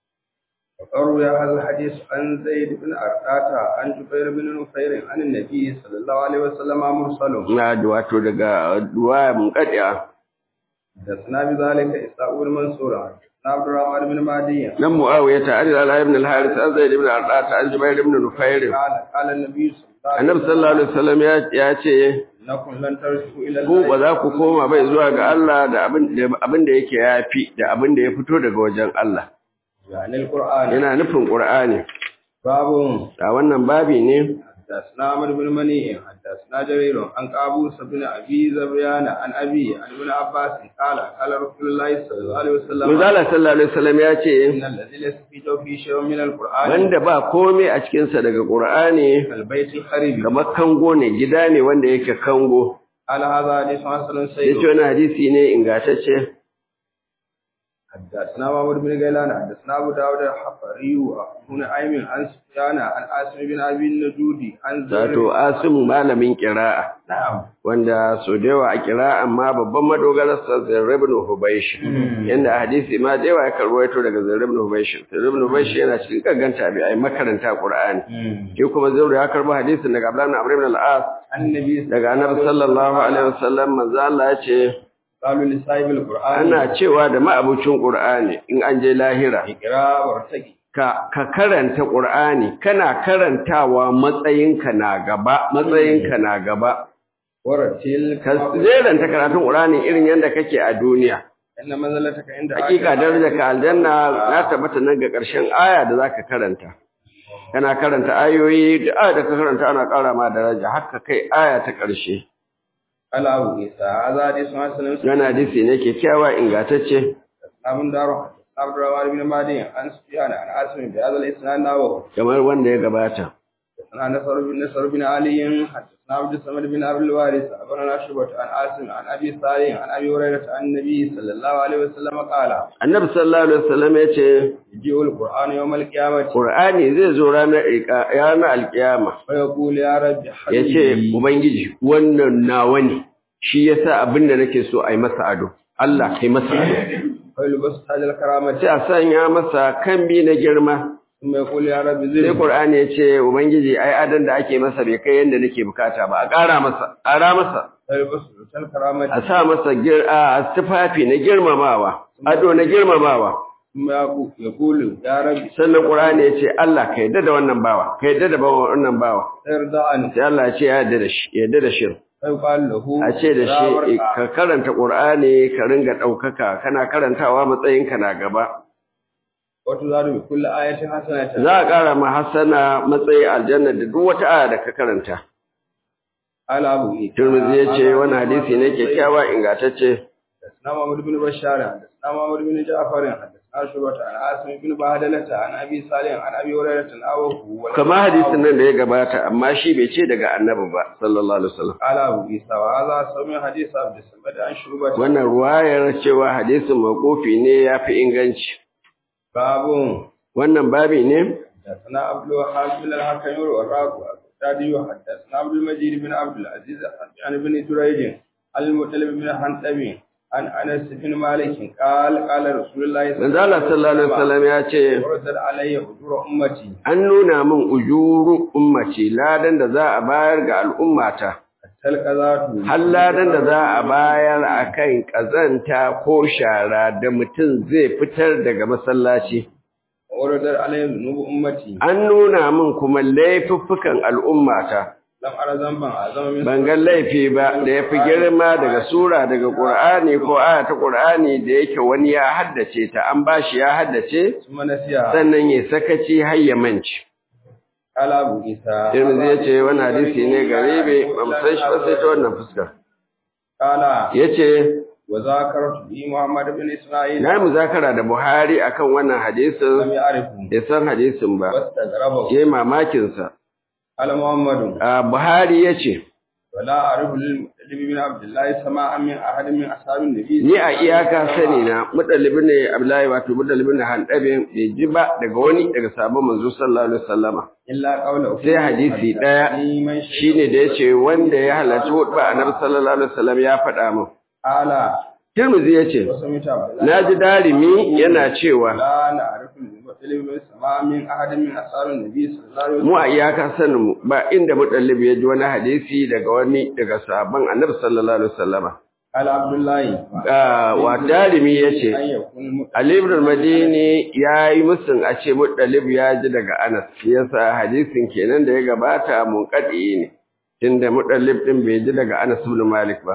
وروي هذا الحديث عن زيد بن أرقاطة عن جبير بن نفير عن النبي صلى الله عليه وسلم مرسل na da wato daga duwa mun kadiya حدثنا بذلك إسحاق بن منصور حدثنا عبد الرحمن بن مهدي nan muawiya ta ali al ibn al harith an zaid ibn al-arqat an jubair ibn nufair قال قال النبي صلى الله عليه annabi sallallahu alaihi wasallam ya ya ce إنكم لن ترجعوا إلى ku ba za ku koma bai zuwa ga Allah da abin da abin da yake yafi da abin da ya fito daga wajen Allah يعني القرآن yana nufin qur'ani باب a wannan babi ne حدثنا عمرو بن مني حدثنا جرير عن قابوس بن ابي زبيان عن ابي عن ابن عباس قال قال رسول الله صلى الله عليه وسلم manzala sallallahu alaihi wasallam ya ce ان الذي ليس في جوفه شيء من القران wanda ba komai a cikin sa daga qur'ani كالبيت الخريب kamar kango ne gida ne wanda yake kango قال هذا حديث حسن yace سيد wani hadisi ne ingantacce حدثنا محمود بن غيلان حدثنا ابو داود الحفري بن ايمن عن سفيان عن عاصم بن ابي النجودي عن زهير wato asimu malamin qira'a نعم wanda so da yawa a qira'a amma babban madogararsa Zayd ibn Hubaysh yanda a hadisi ma da yawa ya karwaito daga Zayd ibn Hubaysh Zayd ibn Hubaysh yana cikin gaganta bi ai makaranta Qur'ani shi kuma Zayd ya karbo hadisin daga Abdullah ibn Amr ibn al-As النبي daga Annabi sallallahu alaihi wasallam manzo Allah ya ce قالوا لصاحب القران ana cewa da ma'abucin Qur'ani in an je lahira اقرا وارتقي ka ka karanta Qur'ani kana karantawa matsayinka na gaba matsayinka na gaba ورتل ka zeranta karatun Qur'ani irin yanda kake a duniya ان منزلتك عند hakika darajarka aljanna na tabbata nan ga ƙarshen aya da zaka karanta kana karanta ayoyi da aya da ka karanta ana ƙara ma daraja haka kai aya ta ƙarshe على ابو عيسى هذا حديث حسن yana hadisi ne kyakkyawa ingantacce ابن دار عبد الرحمن بن مهدي عن سفيان عن عاصم بهذا الاسناد نحوه kamar wanda ya gabata حدثنا نصر بن نصر بن علي حدثنا عبد الصمد بن عبد الوارث أخبرنا شعبة عن عاصم عن أبي صالح عن أبي هريرة عن النبي صلى الله عليه وسلم قال annabi sallallahu alaihi wasallam ya ce يجيء القرآن يوم القيامة Qur'ani zai zo ranar iqa- ranar alkiyama ويقول يا رب ya ce حبيبي ubangiji wannan nawa ne shi yasa abin da nake so a yi masa ado Allah kai masa ado فيلبس تاج الكرامة sai a sanya masa kambi na girma ثم يقول يا رب sai زدني Qur'ani ya ce ubangiji ai adan da ake masa bai kai yanda nake bukata ba a ƙara masa ƙara masa فيلبس تاج الكرامة a sa masa gir a tufafi na girmamawa ado na girmamawa ثم يقول- يقول يا رب sannan Qur'ani ya ce Allah ka yadda da wannan bawa ka yadda da bawa wannan bawa ارضى عنه sai Allah ya ce ya yadda da shi ya yadda da shi فيقال له a ce da لا shi ورقة. ka karanta Qur'ani ka ringa ɗaukaka kana karantawa matsayinka na gaba وتزاد بكل آية حسنة za a ƙara ma hasana matsayi aljanna da duk wata aya da ka karanta قال أبو عيسى Turmuzi ya ce هذا wani hadisi ne kyakkyawa ingantacce حدثنا محمد بن بشار حدثنا محمد بن جعفر حدثنا شعبة عن عاصم بن بهدلة عن أبي صالح عن أبي هريرة أوه kama hadisin nan da ya gabata amma shi bai ce daga annabi ba sallallahu alaihi wasallam قال أبو عيسى وهذا سمع حديث عبد الصمد عن شعبة wannan ruwayar cewa hadisin makofi ne ya fi inganci باب wannan babi ne حدثنا عبد الوهاب بن الحكم والراق والقتادي حدثنا عبد المجيد بن عبد العزيز عن ابن جريج عن المطلب بن حنتبي عن أنس بن مالك قال قال رسول الله manzo Allah sallallahu alaihi wasallam ya ce وردت علي أجور أمتي an nuna min ujuru ummati ladan da za a bayar ga al'ummata talqazatu har ladan da za a bayar akan kazanta ko shara da mutum zai fitar daga masallaci wardar alayhi dhunubu ummati an nuna min kuma laifuffukan al'ummata lam ara zamban azama min ban ga laifi ba da yafi girma daga sura daga Qur'ani ko aya ta Qur'ani da yake wani ya haddace ta an bashi ya haddace suma nasiya sannan ya sakaci har ya manci qala abu isa Tirmidhi ya ce wannan hadisi ne garibe ba mu san shi ba sai ta wannan fuskar qala yace wa zakartu bi muhammad ibn isma'il na yi muzakara da Buhari akan wannan lam hadisin ya'rifu bai san hadisin ba wastaghrabu yayi mamakin sa ala muhammadu a Buhari yace wala a'rifu lil mutalib bin abdullah sama'an min ahad min ashabin nabi ni a iyaka sani na mudallibin ne Abdullahi wato mudallibin ne Handabe bai ji ba daga wani daga sabon manzo sallallahu alaihi wasallama illa qawluhu sai hadisi daya shine da yace wanda ya halarci hudba annabi sallallahu alaihi wasallam ya faɗa min ala Tirmidhi yace wasu mita naji darimi yana cewa la na'rifu lil mutalib bin sama'an min ahad min ashabin nabi sallallahu alaihi mu a iyaka sanin mu ba inda mudallib ya ji wani hadisi daga wani daga sahabban annabi sallallahu alaihi wasallama ala abdullahi Ah, wa darimi yace an yakun Ali ibn al-Madini yayi musun a ce Muttalib ya ji daga Anas shi yasa hadisin kenan da ya gabata munqadi ne tunda Muttalib din bai ji daga Anas ibn Malik ba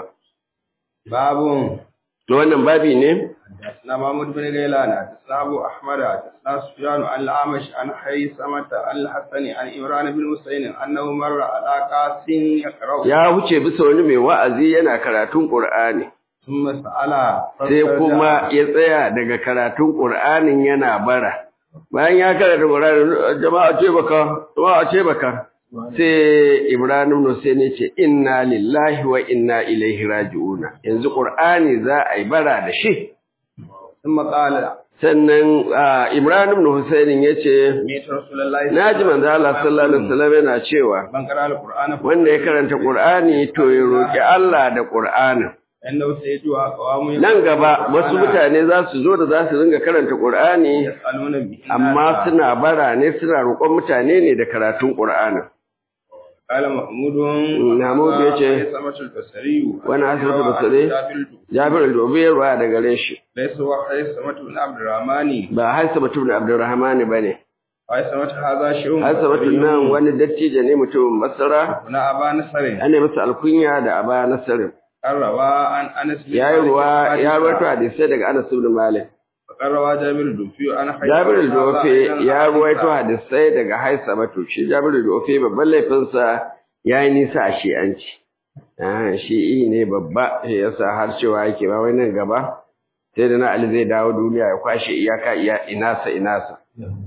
babun to wannan babi ne حدثنا محمود بن غيلان حدثنا ابو احمد حدثنا سفيان عن الاعمش عن حيثمة عن الحسن عن عمران بن حسين انه مر على قاس يقرا ya huce bisa wani mai wa'azi yana karatun Qur'ani ثم سال sai kuma ya tsaya daga karatun Qur'anin yana bara bayan ya karanta Qur'ani jama'a ce baka jama'a ce baka sai Ibrahim Hussein ya ce inna lillahi wa inna ilaihi raji'un yanzu Qur'ani za a yi bara da shi ثم قال sannan ah, Ibrahim ibn Husayn yace سمعت رسول الله naji manzo Allah sallallahu alaihi wasallam yana cewa من قرأ القرآن wanda ya karanta Qur'ani to ya roki Allah da Qur'anin فإنه سيجوا أقوام nan gaba wasu mutane za su zo da za su dinga karanta Qur'ani يسألون به amma suna bara ne suna roƙon mutane ne da karatun Qur'ani قال محمود Mahmud yace, سمعت البصري wani asibitin basare Jabir al-Dubi ya ruwa daga gare shi ليس هو حيث سمعت بن عبد الرحمن ba Haisa mutum da Abdurrahman bane أي سمعت هذا شيء Haisa mutum nan wani dattijo ne mutumin Basra هنا أبا نصر ana masa alkunya da Aba Nasr قال روى عن أنس بن ya yi مالك ruwa قال ya rawaito hadisai daga Anas ibn Malik وقال روى جابر الدوفي عن حيث Jabir هذا al-Dufi أيضاً ya عن ruwaito عيسى. hadisai daga Haisa mutum shi Jabir al-Dufi babban laifinsa yayi nisa a shi'anci ah shi'i ne babba shi yasa har cewa yake ba wai nan gaba sai da na Ali zai dawo duniya ya kwashe iyaka iya inasa inasa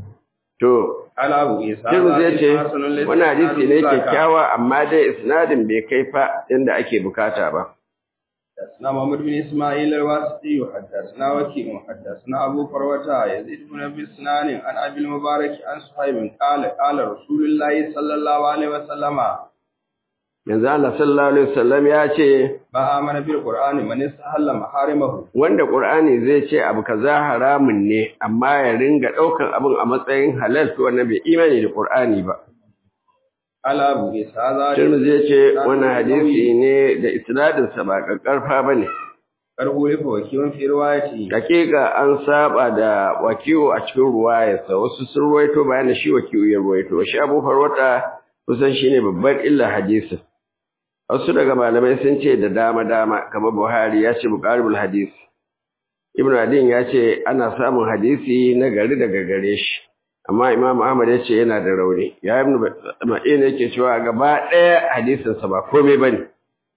to قال أبو عيسى Tirmidhi هذا ya ce حسن ليس wani hadisi ne ذاك. kyakkyawa amma dai isnadin bai kai fa inda ake bukata ba. حدثنا محمد بن اسماعيل الواسطي حدثنا وكيع حدثنا ابو فروة يزيد بن ابي سنان عن ابي المبارك عن صهيب قال قال رسول الله صلى الله عليه وسلم Yanzu Allah sallallahu alaihi wasallam ya ce ما امن بالقران من استحل محارمه wanda Qur'ani zai ce abu kaza haramun ne amma ya ringa daukan abin a matsayin halal to wannan bai imani da Qur'ani ba. قال ابو عيسى هذا Tirmidhi ya ce wannan hadisi ne da isnadin sa ba kakkarfa bane. karhu fa wakiyun fi riwayati Hakika an saba da wakiyo a cikin ruwayarsa wasu sun ruwaito bayan da shi wakiyo ya ruwaito shi Abu Farwata kusan shine babbar illa hadisin. Wasu daga malamai sun ce da dama-dama, kamar Buhari ya ce buƙaribul hadis. Ibn Adin ya ce ana samun hadisi na gari daga gare shi, amma Imam Ahmad ya ce yana da rauni. Ya Ibn Ma'in yake cewa gaba ɗaya hadisinsa ba komai ba ne.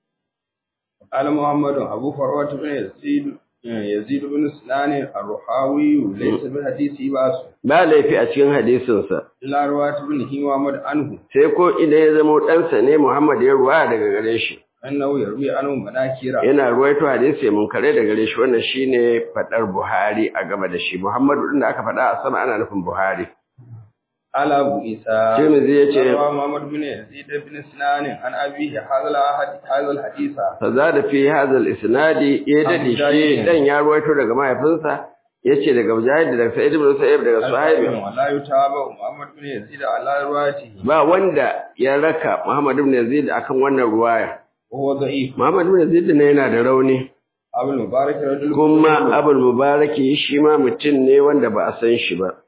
قال محمد ابو فروة بن يزيد يزيد بن سنان الرحاوي ليس بالحديث باس Ba laifi a cikin hadisinsa, الا روايه ابن محمد عنه sai ko idan ya zama ɗansa ne Muhammad ya ruwa daga gare shi. انه يروي عنه مناكير Yana ruwaito hadisi mun kare daga gare shi wannan shine faɗar Buhari a gaba da shi. Muhammadu ɗin da aka faɗa a sama ana nufin Buhari. قال أبو عيسى Tirmidhi ya ce روى محمد بن يزيد بن سنان عن أبيه هذا الحديث هذا الحديث فزاد في هذا الاسناد ya dade shi dan ya ruwaito daga mahaifinsa yace daga Mujahid daga Sa'id ibn Sa'ib daga Suhaib ولا يتابع محمد بن يزيد على روايته ba wanda ya raka Muhammad ibn Yazid akan wannan ruwaya وهو ضعيف Muhammad ibn Yazid ne yana da rauni أبو المبارك رجل kuma Abul Mubaraki shi ma mutum ne wanda ba a san shi ba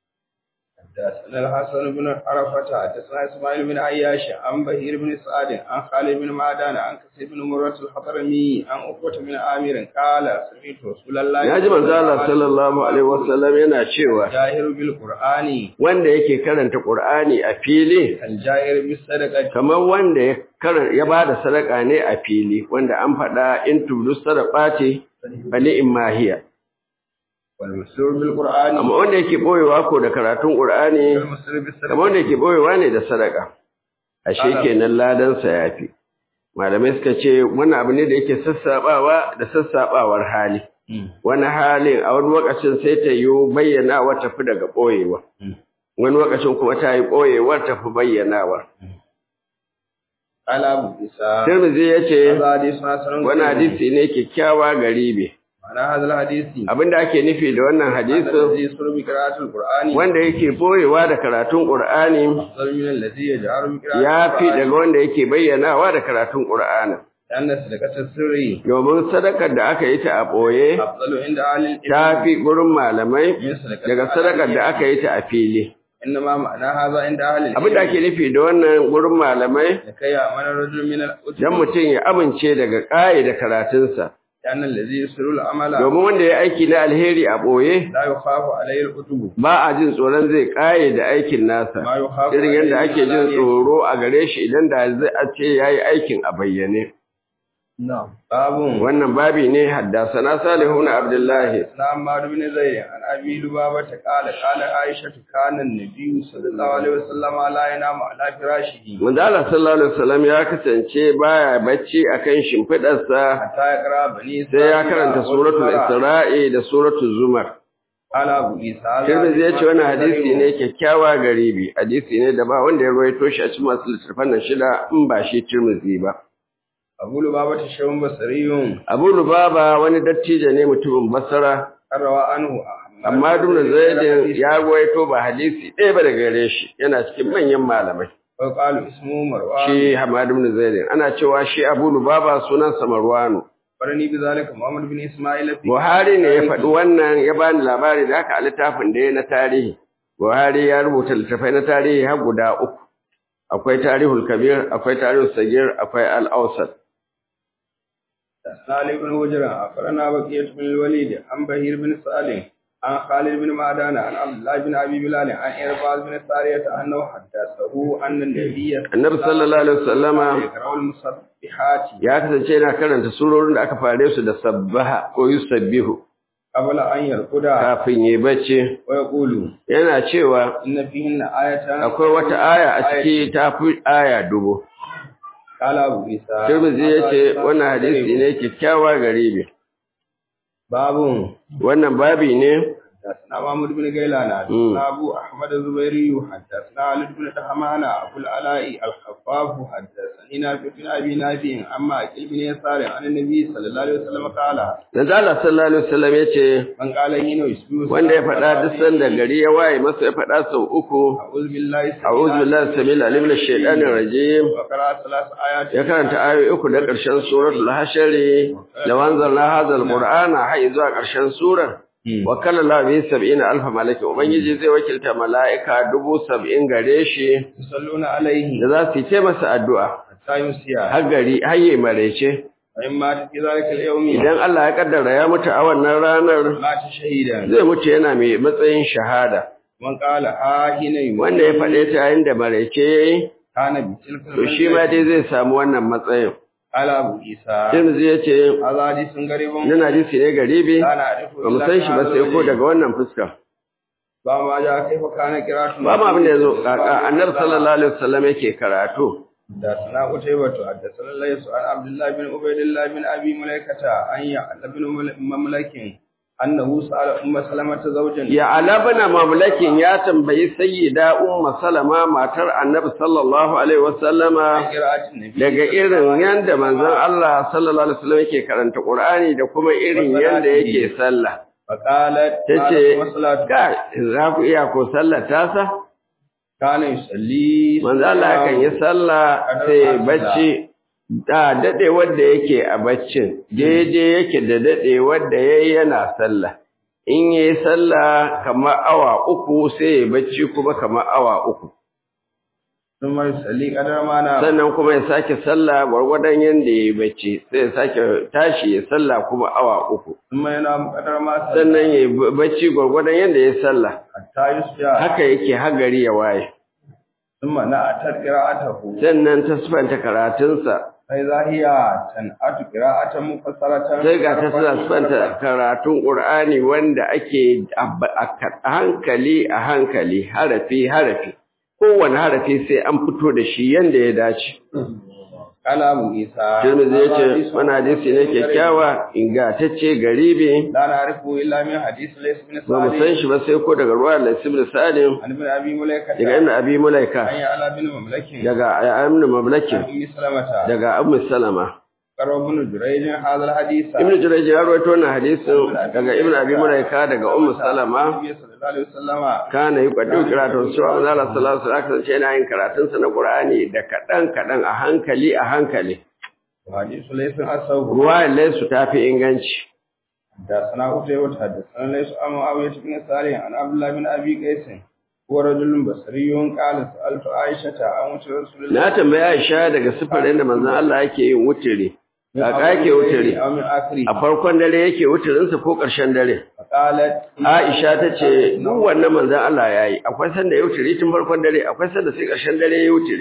حدثنا الحسن بن عرفة حدثنا إسماعيل بن عياش عن بهير بن سعد عن خالد بن معدان عن كثير بن مرة الحضرمي عن عقبة بن عامر قال سمعت رسول الله ya ji manzo Allah sallallahu alaihi wasallam yana cewa الجاهر بالقرآن wanda yake karanta Qur'ani a fili الجاهر بالصدقة kamar wanda ya karan ya bada sadaka ne a fili wanda an faɗa in tubdu sadaqati bali imahiya والمسرور بالقرآن amma wanda yake boyewa ko da karatun Qur'ani والمسرور بالصدقة kamar wanda yake boyewa ne da sadaka ashe kenan ladan sa yafi malamai suka ce wannan abu ne da yake sassabawa da sassabawar hali wani halin a wani lokacin sai ta yi bayyanawa tafi daga boyewa wani lokacin kuma ta yi boyewar tafi bayyanawa قال أبو عيسى Tirmidhi yace هذا حديث حسن wani hadisi ne kyakkyawa garibi معنى هذا الحديث abinda ake nufi da wannan hadisin الذي يسر بقراءة القرآن wanda yake boyewa da karatun Qur'ani أفضل من الذي يجهر بقراءة ya fi القرآن daga wanda yake bayyanawa da karatun Qur'ani لأن صدقة السر domin sadakar da aka yi ta a boye أفضل عند أهل ta العلم fi gurin malamai من صدقة daga sadakar da aka yi ta a fili إنما معنى هذا عند أهل abin da العلم ake nufi da wannan gurin malamai لكي يأمن الرجل من الأجر dan mutum ya amince daga ƙaye da karatunsa لأن الذي يسر العمل domin wanda ya aiki na alheri a boye لا يخاف عليه الكتب ba a jin tsoron zai ƙaye da aikin nasa ما يخاف irin yadda عليه ake jin العلانية. tsoro a gare shi idan da zai a ce ya yi aikin a bayyane. نعم باب wannan babi ne haddasana salihun abdullahi نعم مار بن زيد عن ابي لبابة قال قال عائشة كان النبي صلى الله عليه وسلم لا ينام على فراشه manzo Allah sallallahu alaihi wasallam ya kasance baya bacci akan shimfidarsa حتى يقرا بني sai ya karanta suratul isra'i da suratul zumar قال ابو عيسى Tirmidhi ya ce wannan hadisi ne kyakkyawa garibi hadisi ne da ba wanda ya rawaito shi a cikin masu littattafan nan shida in ba shi Tirmidhi ba ابو لبابة شيخ بصري Abu Lubaba wani dattijo ne mutumin Basra روى عنه amma Ibn Zaid ya rawaito ba hadisi ɗaya ba daga gare shi yana cikin manyan malamai وقال اسمه مروان shi Hamad ibn Zaid ana cewa shi Abu Lubaba sunansa Marwanu فرني بذلك محمد بن اسماعيل في Buhari ne ya faɗi wannan ya bani labari da haka a littafin da ya na tarihi. Buhari ya rubuta littafai na tarihi har guda uku. Akwai tarihul kabir, akwai tarihul sagir, akwai al'ausar. سالم بن هجرة أخبرنا بقية بن الوليد عن بهير بن سالم عن خالد بن معدان عن عبد الله بن أبي بلال عن إرباز بن سارية أنه حدثه أن النبي Annabi sallallahu alaihi wasallama يقرأ المسبحات ya kasance yana karanta surorin da aka fare su da sabbaha ko yusabbihu قبل أن يرقد kafin yi bacci. ويقول Yana cewa إن فيهن آية akwai wata aya a ciki ta fi aya dubu. قال أبو عيسى Tirmidhi ya ce wannan hadisi ne kyakkyawa garibi. باب Wannan babi ne حدثنا محمد بن غيلان حدثنا ابو احمد الزبيري حدثنا علي بن دحمان ابو العلاء الخفاف حدثني نافع بن ابي نافع اما اكل بن يسار عن النبي صلى الله عليه وسلم قال Manzo Allah sallallahu alaihi wasallam ya ce من قال هنا يسبح wanda ya faɗa duk sanda gari ya waye masa ya faɗa sau uku اعوذ بالله السميع a'udhu billahi samil alim minash shaitanir rajim وقرأ ثلاث ايات ya karanta ayoyi uku da ƙarshen suratul hashari da wanzalna hadzal qur'ana har zuwa ƙarshen surar wa kalla la bi sab'ina alf malaki ubangiji zai wakilta mala'ika dubu sab'in gare shi يصلون عليه da za su yi masa addu'a حتى يمسي har gari har yi marece فإما في ذلك اليوم idan Allah ya kaddara ya mutu a wannan ranar مات شهيدا zai mutu yana mai matsayin shahada من قال ها هنا يموت wanda ya faɗe ta yayin da marece yayi كان بتلك to shi ma dai zai samu wannan matsayin قال ابو عيسى Tirmidhi ya ce هذا حديث غريب nan hadisi ne garibi لا نعرفه ba mu san shi ba sai ko daga wannan fuska ba ma ja kai fa kana kiratu ba ma abin da yazo kaka annabi sallallahu alaihi wasallam yake karatu da sana utaybatu da sallallahu alaihi an abdullah bin ubaydillah bin abi mulaikata an ya bin mamlakin annahu sa'ala umma salamata zawjan ya alabna mamlakin ya tambayi sayyida umma salama matar annabi sallallahu alaihi wasallama qira'atin nabi daga irin yanda manzon Allah sallallahu alaihi wasallam yake karanta Qur'ani da kuma irin yanda yake sallah faqalat tace salatu kai za ku iya ko sallar tasa kana yusalli manzo Allah kan yi sallah sai bacci da dade wanda yake a baccin daidai yake da dade wanda yayi yana sallah in yayi sallah kamar awa uku sai ya bacci kuma kamar awa uku thumma yusalli qadar mana sannan kuma ya sake sallah gwargwadon yanda yayi bacci sai ya sake tashi ya sallah kuma awa uku thumma yana qadar ma sannan yayi bacci gwargwadon yanda yayi sallah hatta yusya haka yake har gari ya waye thumma na atar qira'atahu sannan ta sifanta karatunsa sai zahiya tan'atu qira'atan mufassaratan sai ga ta suna sifanta karatun Qur'ani wanda ake a hankali a hankali harafi harafi kowane harafi sai an fito da shi yanda ya dace Kala Abu Isa. Tirmidhi ya ce wani hadisi ne kyakkyawa ingantacce garibi La na'rifu illa min hadith Lays bin ba mu san shi ba sai ko daga ruwa Lays ibn Salim An ibn Abi Mulaika. daga Ibn Abi An Mulaika ya ala bin Mamlakin. daga Ibn Mamlaki An Ummi Salamata. daga Ummu Salama Karo ibn Jurayj hadha al-hadith. Ibn Jurayj ya rawaito wannan hadisin daga Ibn Abi Mulaika daga Ummu Salama Nabi sallallahu alaihi wasallama. kana yi kwadu karatun su wa manzala sallallahu alaihi wasallam yana yin karatun sa na Qur'ani da kadan kadan a hankali a hankali Hadith Lays asahu. ruwa laysu tafi inganci Da sana utai wata haddathana Lays an Muawiyah bin Salih an Abdullah bin Abi Qais. Huwa rajulun basriyun qala sa'altu Aisha an wuce Rasulullah. na tambaya Aisha daga sifarin da manzon Allah yake yin wutiri kaka yake wutiri Aw min akhiri. a farkon dare yake wutirin sa ko ƙarshen dare Qalat Aisha ta ce duk wannan manzon Allah yayi akwai sanda ya wutiri tun farkon dare akwai sanda sai ƙarshen dare ya wutiri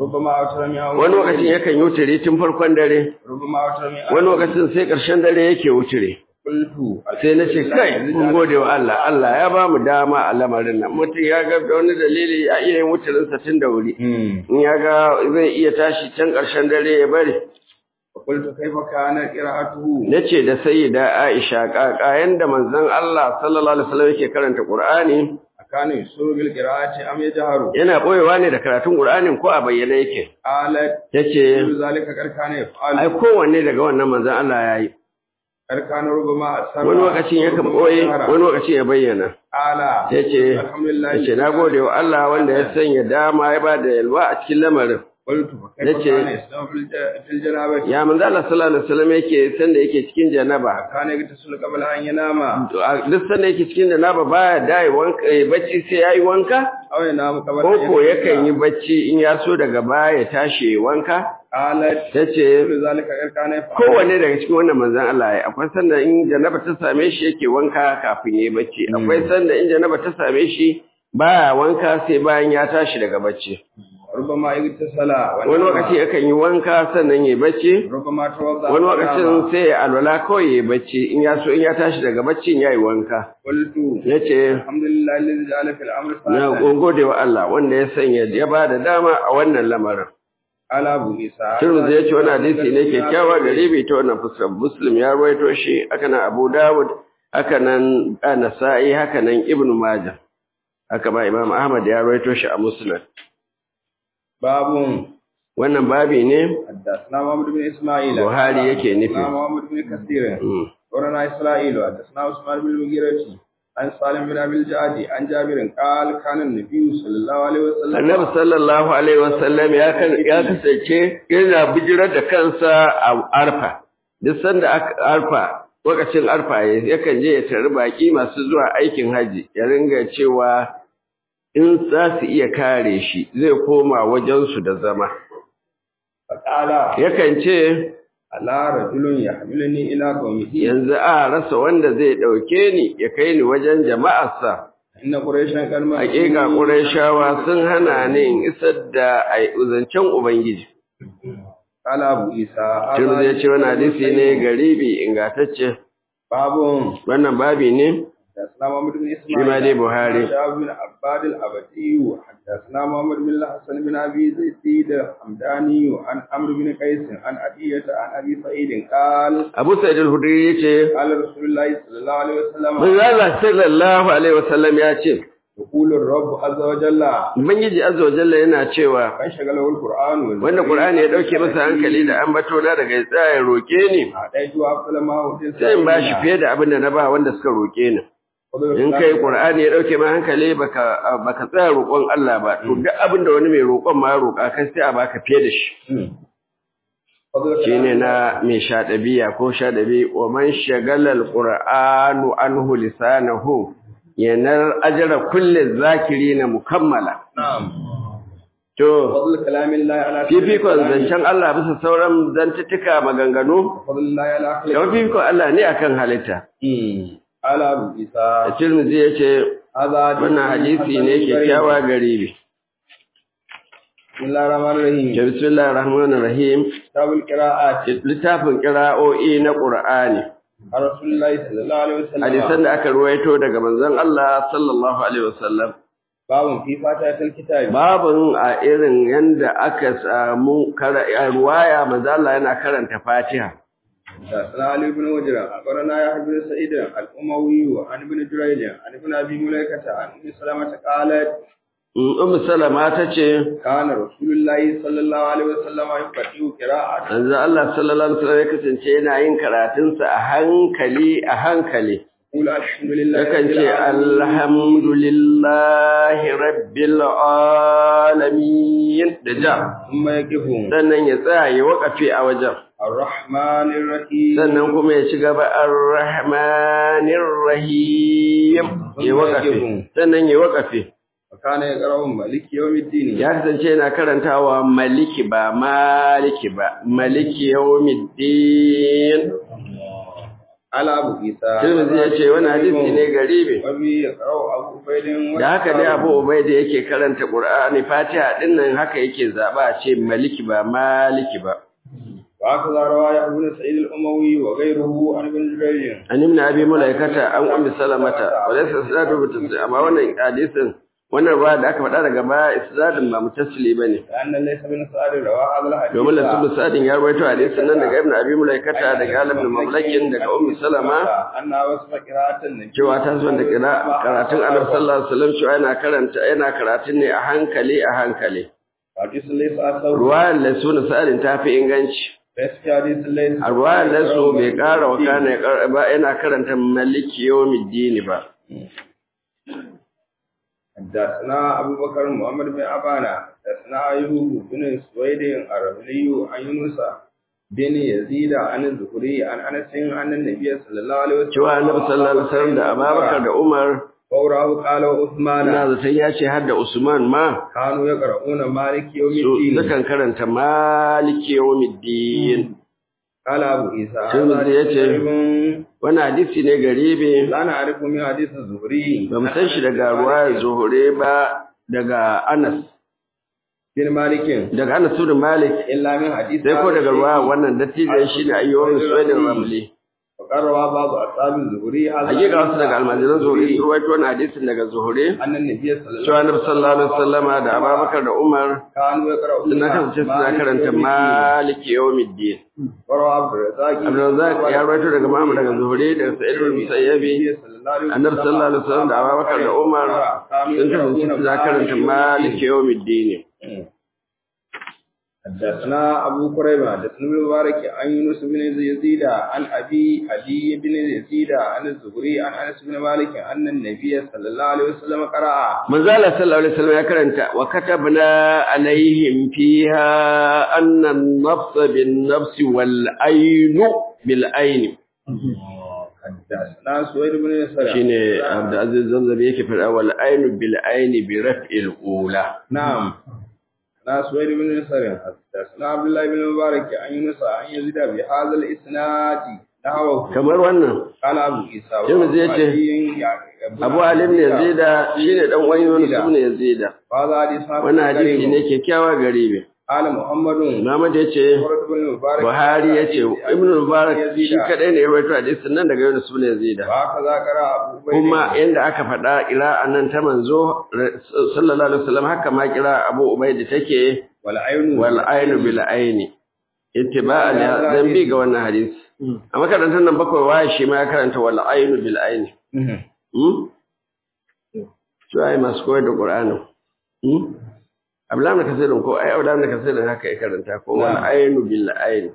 ربما أوتر من أول wani lokacin yakan yi wuturi tun farkon dare ربما أوتر من wani lokacin sai ƙarshen dare yake wuturi قلت sai na ce kai mun gode wa Allah Allah ya ba mu dama a lamarin nan mutum ya ga da wani dalili a iya yin wuturinsa tun da wuri in ya ga zai iya tashi can ƙarshen dare ya bari فقلت كيف كان قراءته na ce da sayyida Aisha ƙaƙa yanda manzon Allah sallallahu alaihi wasallam yake karanta Qur'ani أكان يسر بالقراءة أم يجهر yana boyewa ne da karatun Qur'anin ko a bayyane yake قالت yace كل ذلك قد كان ai يفعل kowanne daga wannan manzon Allah yayi قد كان ربما أسر wani lokacin yakan boye wani lokacin ya bayyana قال yace الحمد لله yace nagode wa Allah wanda ya sanya dama ya bada yalwa a cikin lamarin قلت فكيف yace كان يسلم في الج- في الجنابة ya manzo Allah sallallahu alaihi wasallam yake sanda yake cikin janaba كان يغتسل قبل أن ينام duk sanda yake cikin janaba baya dai wanka eh, bacci sai yayi wanka أو ينام قبل أن koko يغتسل. yakan yi bacci in ya so daga baya ya tashi ya wanka قالت tace كل ذلك قد كان يفعل kowanne daga cikin wannan manzon Allah ya akwai sanda in janaba ta same shi yake wanka kafin yayi bacci akwai sanda in janaba ta same shi baya wanka sai bayan ya tashi daga bacci ربما اغتسل wani lokaci yakan yi wanka sannan yayi bacci ربما توضأ wani ونام. lokacin sai ya alwala kawai yayi bacci in ya so in ya tashi daga baccin yayi wanka قلت yace الحمد لله الذي جعل في الأمر na سهلا gode wa Allah wanda ya sanya ya bada dama a wannan lamarin قال أبو عيسى Tirmidhi ya ce wani hadisi ne kyakkyawa garibi ta wannan fuskar Muslim ya ruwaito shi haka nan Abu Dawud haka nan Nasa'i haka nan Ibn Majah haka ba Imam Ahmad ya ruwaito shi a Muslim باب wannan babi ne حدثنا محمد بن إسماعيل Buhari yake nufi. حدثنا محمد بن كثير Mm. ورنا إسرائيل حدثنا عثمان بن المغيرة عن سالم بن أبي الجعد عن جابر قال كان النبي صلى الله عليه وسلم Annabi sallallahu alaihi wasallam ya kan ya kasance yana bijirar da kansa a Arfa duk sanda aka Arfa lokacin Arfa ya- yakan je ya tari baki masu zuwa aikin haji ya ringa cewa in za su iya kare shi zai koma wajensu da zama فقال yakan ce ألا رجل يحملني إلى قومه yanzu a rasa wanda zai ɗauke ni ya kai ni wajen jama'arsa إن قريشا قد منعوني hakika Qurayshawa sun hana ni in isar da ai uzancen ubangiji قال أبو عيسى Tirmidhi ya ce wani hadisi ne garibi ingantacce باب wannan babi ne حدثنا محمد بن shi ma dai إسماعيل Buhari شاب بن عباد الأبدي حدثنا محمد بن الحسن بن أبي زيد الحمداني عن عمرو بن قيس عن أبية عن أبي سعيد قال Abu Sa'id al-Hudri yace قال رسول الله صلى الله عليه وسلم Manzo Allah sallallahu alaihi wasallam ya ce يقول الرب عز وجل Ubangiji azza wa jalla yana cewa من شغله القرآن والذكر wanda Qur'ani ya dauke masa hankali da ambato na daga ya tsaya ya roke ni أعطيته أفضل ما أوتي sai in bashi fiye da abin da na ba wanda suka roke ni in kai Qur'ani ya dauke ma hankali baka baka tsaya roƙon Allah ba to duk abin da wani mai roƙon ma ya roƙa kai sai a baka fiye da shi shine na mai shaɗabiya ko shaɗabi wa man shagala alqur'anu anhu lisanahu yanar ajra kulli zakirina mukammala نعم to فضل كلام الله على fifikon zancen Allah bisa sauran zantuttuka maganganu فضل الله على kamar أخلاق fifikon Allah ne akan halitta قال أبو عيسى Tirmidhi ya ce هذا حديث wannan hadisi ne حسن kyakkyawa غريب. garibi بسم الله الرحمن الرحيم ke bismillahir rahmanir rahim كتاب القراءات littafin qira'o'i na Qur'ani عن رسول الله صلى الله عليه وسلم hadisan da aka ruwaito daga manzon Allah sallallahu alaihi wasallam باب في فاتحة الكتاب babun a irin yanda aka samu kara- a ruwaya manzon Allah yana karanta Fatiha حدثنا علي بن وجرة أخبرنا يحيى بن سعيد الأموي عن ابن جريج عن ابن أبي مليكة عن أم سلمة قالت Ummu Salama tace كان رسول الله صلى الله عليه وسلم يقرأ قراءة manzon Allah sallallahu alaihi wasallam ya kasance yana yin karatunsa a hankali a hankali يقول الحمد لله yakan رب ce العالمين alhamdulillahi rabbil alamin da ja ثم يقف sannan ya tsaya ya wakafe a wajen الرحمن الرحيم sannan kuma ya ci gaba arrahmanir rahim ya wakafe sannan ya wakafe وكان يقرأ مالك يوم الدين ya kasance yana karantawa maliki ba maliki ba maliki yawmiddin قال أبو عيسى Tirmidhi ya ce wani hadisi ne garibi وبه يقرأ أبو عبيد da haka dai Abu Ubaida yake karanta Qur'ani Fatiha din nan haka yake zaba a ce maliki ba maliki ba وهكذا روى يحيى بن سعيد الأموي وغيره عن ابن جريج an ibn abi mulaikata an ummi salamata walaysa isnadu mutasil amma wannan hadisin wannan ruwa da aka faɗa daga baya isnadin ba mutasili bane لأن ليس بن سعد روى هذا الحديث domin lasu sadin ya rawaito hadisin nan daga ibn abi mulaikata daga alim bin mamlakin daga ummi salama أنها وصف قراءة النبي cewa ta zo da kira karatun annabi sallallahu alaihi wasallam cewa yana karanta yana karatun ne a hankali a hankali حديث ليس أثر ruwayar lasu na sa'adin ta fi inganci ليس في حديث ليس a ruwayar lasu bai ƙara wa kana ya ƙara- ba yana karanta maliki yawmiddin ba حدثنا أبو بكر محمد بن أبانا حدثنا أيوب بن سويد الرملي عن يونس بن يزيد عن الزهري عن أنس عن النبي صلى الله عليه وسلم cewa annabi sallallahu alaihi wasallam da Abubakar da Umar فوراه قال وعثمان ina zaton ya ce har da Usman ma كانوا يقرؤون مالك يوم su الدين sukan karanta maliki yawmiddin قال أبو عيسى Tirmidhi هذا yace, غريب wannan hadisi ne garibi لا نعرف من حديث الزهري ba mu san shi daga ruwayar zuhure ba daga Anas بن مالك daga Anas bin Malik إلا من حديث sai ko daga ruwaya wannan dattijan shi ne ayyuwan suwaidin ramli وقال روى بعض أصحاب الزهري هذا hakika wasu daga almajiran zuhure sun rawaito wannan hadisin daga zuhure أن النبي صلى الله cewa annabi sallallahu alaihi wasallama da Abubakar da Umar كانوا يقرؤون suna kasance suna karanta maliki yawmiddin وروى عبد الرزاق Abdulrazak ya rawaito daga Muhammad daga Zuhri daga Sa'id bin Musayyabi Annabi sallallahu alaihi wasallam da Abubakar da Umar sun kasance suna karanta Malik yawmiddin حدثنا أبو كريبة حدثنا ابن مبارك عن يونس بن يزيد عن أبي علي بن يزيد عن الزهري عن أنس بن مالك أن النبي صلى الله عليه وسلم قرأ Manzala sallallahu alaihi wasallam ya karanta wa katabna alaihim fiha anna an-nafs bin-nafs wal-ayn bil-ayn حدثنا سويد بن يسار shine Abdul Aziz Zamzam yake fada wal-ayn bil-ayn bi raf'il ula نعم حدثنا سويد بن يسار حدثنا عبد الله بن مبارك عن يونس عن يزيد بهذا الإسناد نحوه kamar wannan قال أبو عيسى Tirmidhi yace, Abu Ali ibn Yazid shine dan uwan Yunus ibn Yazid هذا حديث wannan hadisi ne kyakkyawa garibi قال محمد Muhammad yace سورة بن المبارك Buhari yace Ibn Mubarak shi kadai ne ya rawaito hadisin nan daga Yunus ibn Yazid وهكذا قرأ أبو بكر kuma yanda aka faɗa ƙira'an nan ta manzo sallallahu alaihi wasallam haka ma ƙira Abu Ubaid take والعين wal ainu bil aini ittiba'an ya zambi ga wannan hadisi a makarantar nan bakwai waye shi ma ya karanta wal ainu bil aini مهم. hmm to ai masu koyar da Qur'ani hmm Abdullahi ibn Kasir ko ai Abdullahi ibn Kasir haka ya karanta ko wal ainu bil aini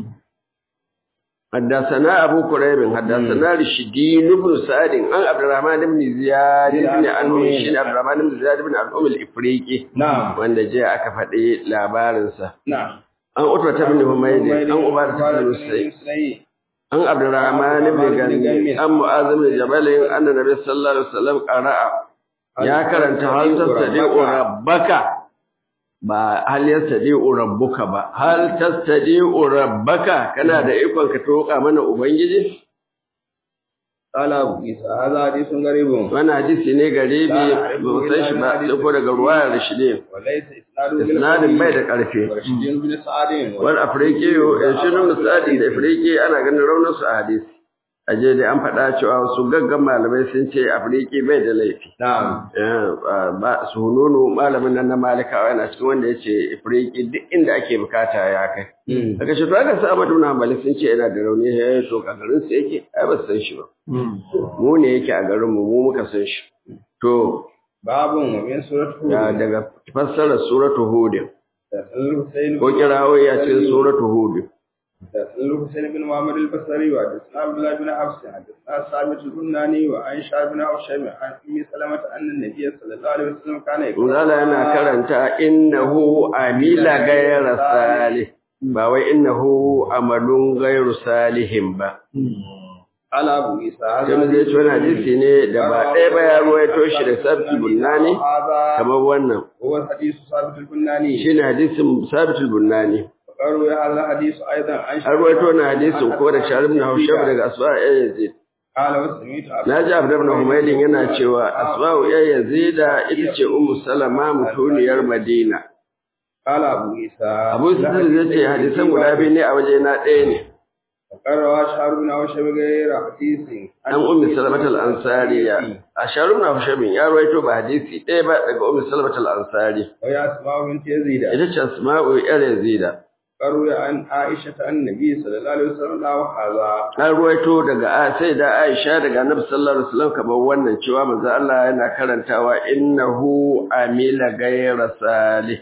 حدثنا أبو كريب حدثنا رشدين بن سعد عن عبد الرحمن بن زياد بن أنوم شين عبد الرحمن بن زياد بن أنوم الإفريقي نعم wanda je aka faɗi labarinsa نعم an utba ta bin humaydi an ubada ta bin musayi an abdurrahman ibn gani an mu'az ibn jabal anna nabi sallallahu alaihi wasallam qara'a ya karanta hal tastadi'u rabbaka ba hal yastadi'u rabbuka ba hal tastadi'u rabbaka kana da ikon ka toka mana ubangiji قال أبو عيسى هذا حديث غريب wannan hadisi ne garibi ba mu san shi ba sai ko daga ruwayar rashidin وليس إسناده isnadin bai da ƙarfi ورشدين بن سعد wani afirki ya shirin misali da afirki ana ganin raunin su a hadisi a je da an faɗa cewa wasu gaggan malamai sun ce afirki bai da laifi نعم ba su hununu malamin nan na malikawa yana cikin wanda ya ce afirki duk inda ake bukata ya kai daga shi to aka sa Ahmadu na Hanbali sun ce yana da rauni ya to a garin su yake ai ba su san shi ba mu ne yake a garin mu mu muka san shi to باب ومن سورة ya هود daga fassarar suratu hud حدثنا الحسين ko kirawo ya ce suratu hud حدثنا الحسين بن محمد البصري وحدثنا عبد الله بن حفص حدثنا ثابت البناني وعن شعب بن هشام عن ام سلمة ان النبي صلى الله عليه وسلم كان يقول Zala yana karanta innahu amila gayra salih ba wai innahu amalun gairu salihin ba. قال ابو عيسى Sai zai ci wani hadisi ne da ba ɗaya ba ya ruwaito shi da sabti bunnani هذا kamar wannan. هو حديث ثابت البناني Shi ne hadisin sabitul bunnani. وقالوا هذا الحديث أيضا عن an ruwaito na hadisin ko da sharim na haushab daga asma ya yazid قال وسمعت na ji abu ibn humaydin yana cewa asma'u ya yazida ita ce ummu salama mutuniyar madina قال أبو عيسى abu sufyan zai ce hadisan guda biyu ne a waje na ɗaya ne وقال رواه شهر بن أوشب غير حديث an ummi salamatul ansariya a sharum na hushabin ya ruwaito ba hadisi ɗaya ba daga ummi salamatul ansari ويا أسماء بنت يزيد ita ce asma'u yar yazida قالوا عن عائشة عن النبي صلى الله عليه وسلم لا وهذا an ruwaito daga a sai da Aisha daga Annabi sallallahu alaihi wasallam kamar wannan cewa manzo Allah yana karantawa innahu amila ghayra salih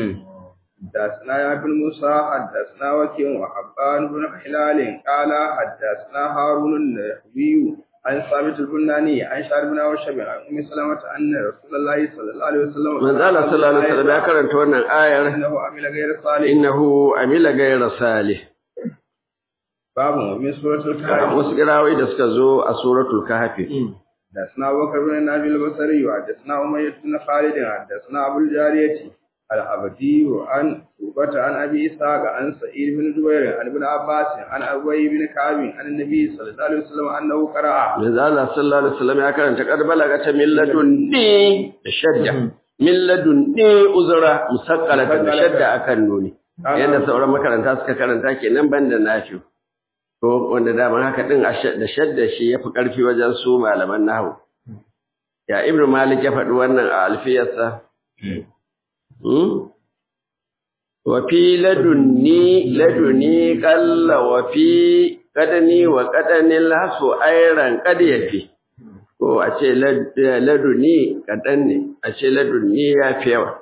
حدثنا يا بن موسى حدثنا وكيع وحبان بن هلال قال حدثنا هارون النحوي عن ثابت البناني عن شعر بن وشب عن ام سلمة ان رسول الله صلى الله عليه وسلم manzo Allah sallallahu alaihi wasallam ya karanta wannan ayar انه عمل غير صالح innahu amila ghayra salih باب من سورة الكهف wasu kirawoyi da suka zo a suratul kahfi حدثنا ابو بكر بن نبي البصري وحدثنا امية بن خالد حدثنا ابو الجارية العبدي عن شعبة عن ابي اسحاق عن سعيد بن جبير عن ابن عباس عن ابي بن كعب عن النبي صلى الله عليه وسلم انه قرأ manzo Allah sallallahu alaihi wasallam ya karanta qad balagata min ladunni da shadda min ladunni uzra musaqqalatan da shadda akan nuni yadda sauran makaranta suka karanta kenan banda nafi ko wanda daman haka din a sha- da shadda shi yafi karfi wajen su malaman nahwu ya ibnu malik ya faɗi wannan a alfiyarsa hmm? wa fi ladunni laduni qalla wa fi qadani wa qadanil hasu ayran qad yafi ko a ce lad- laduni kadan ne a ce ladunni ya fi yawa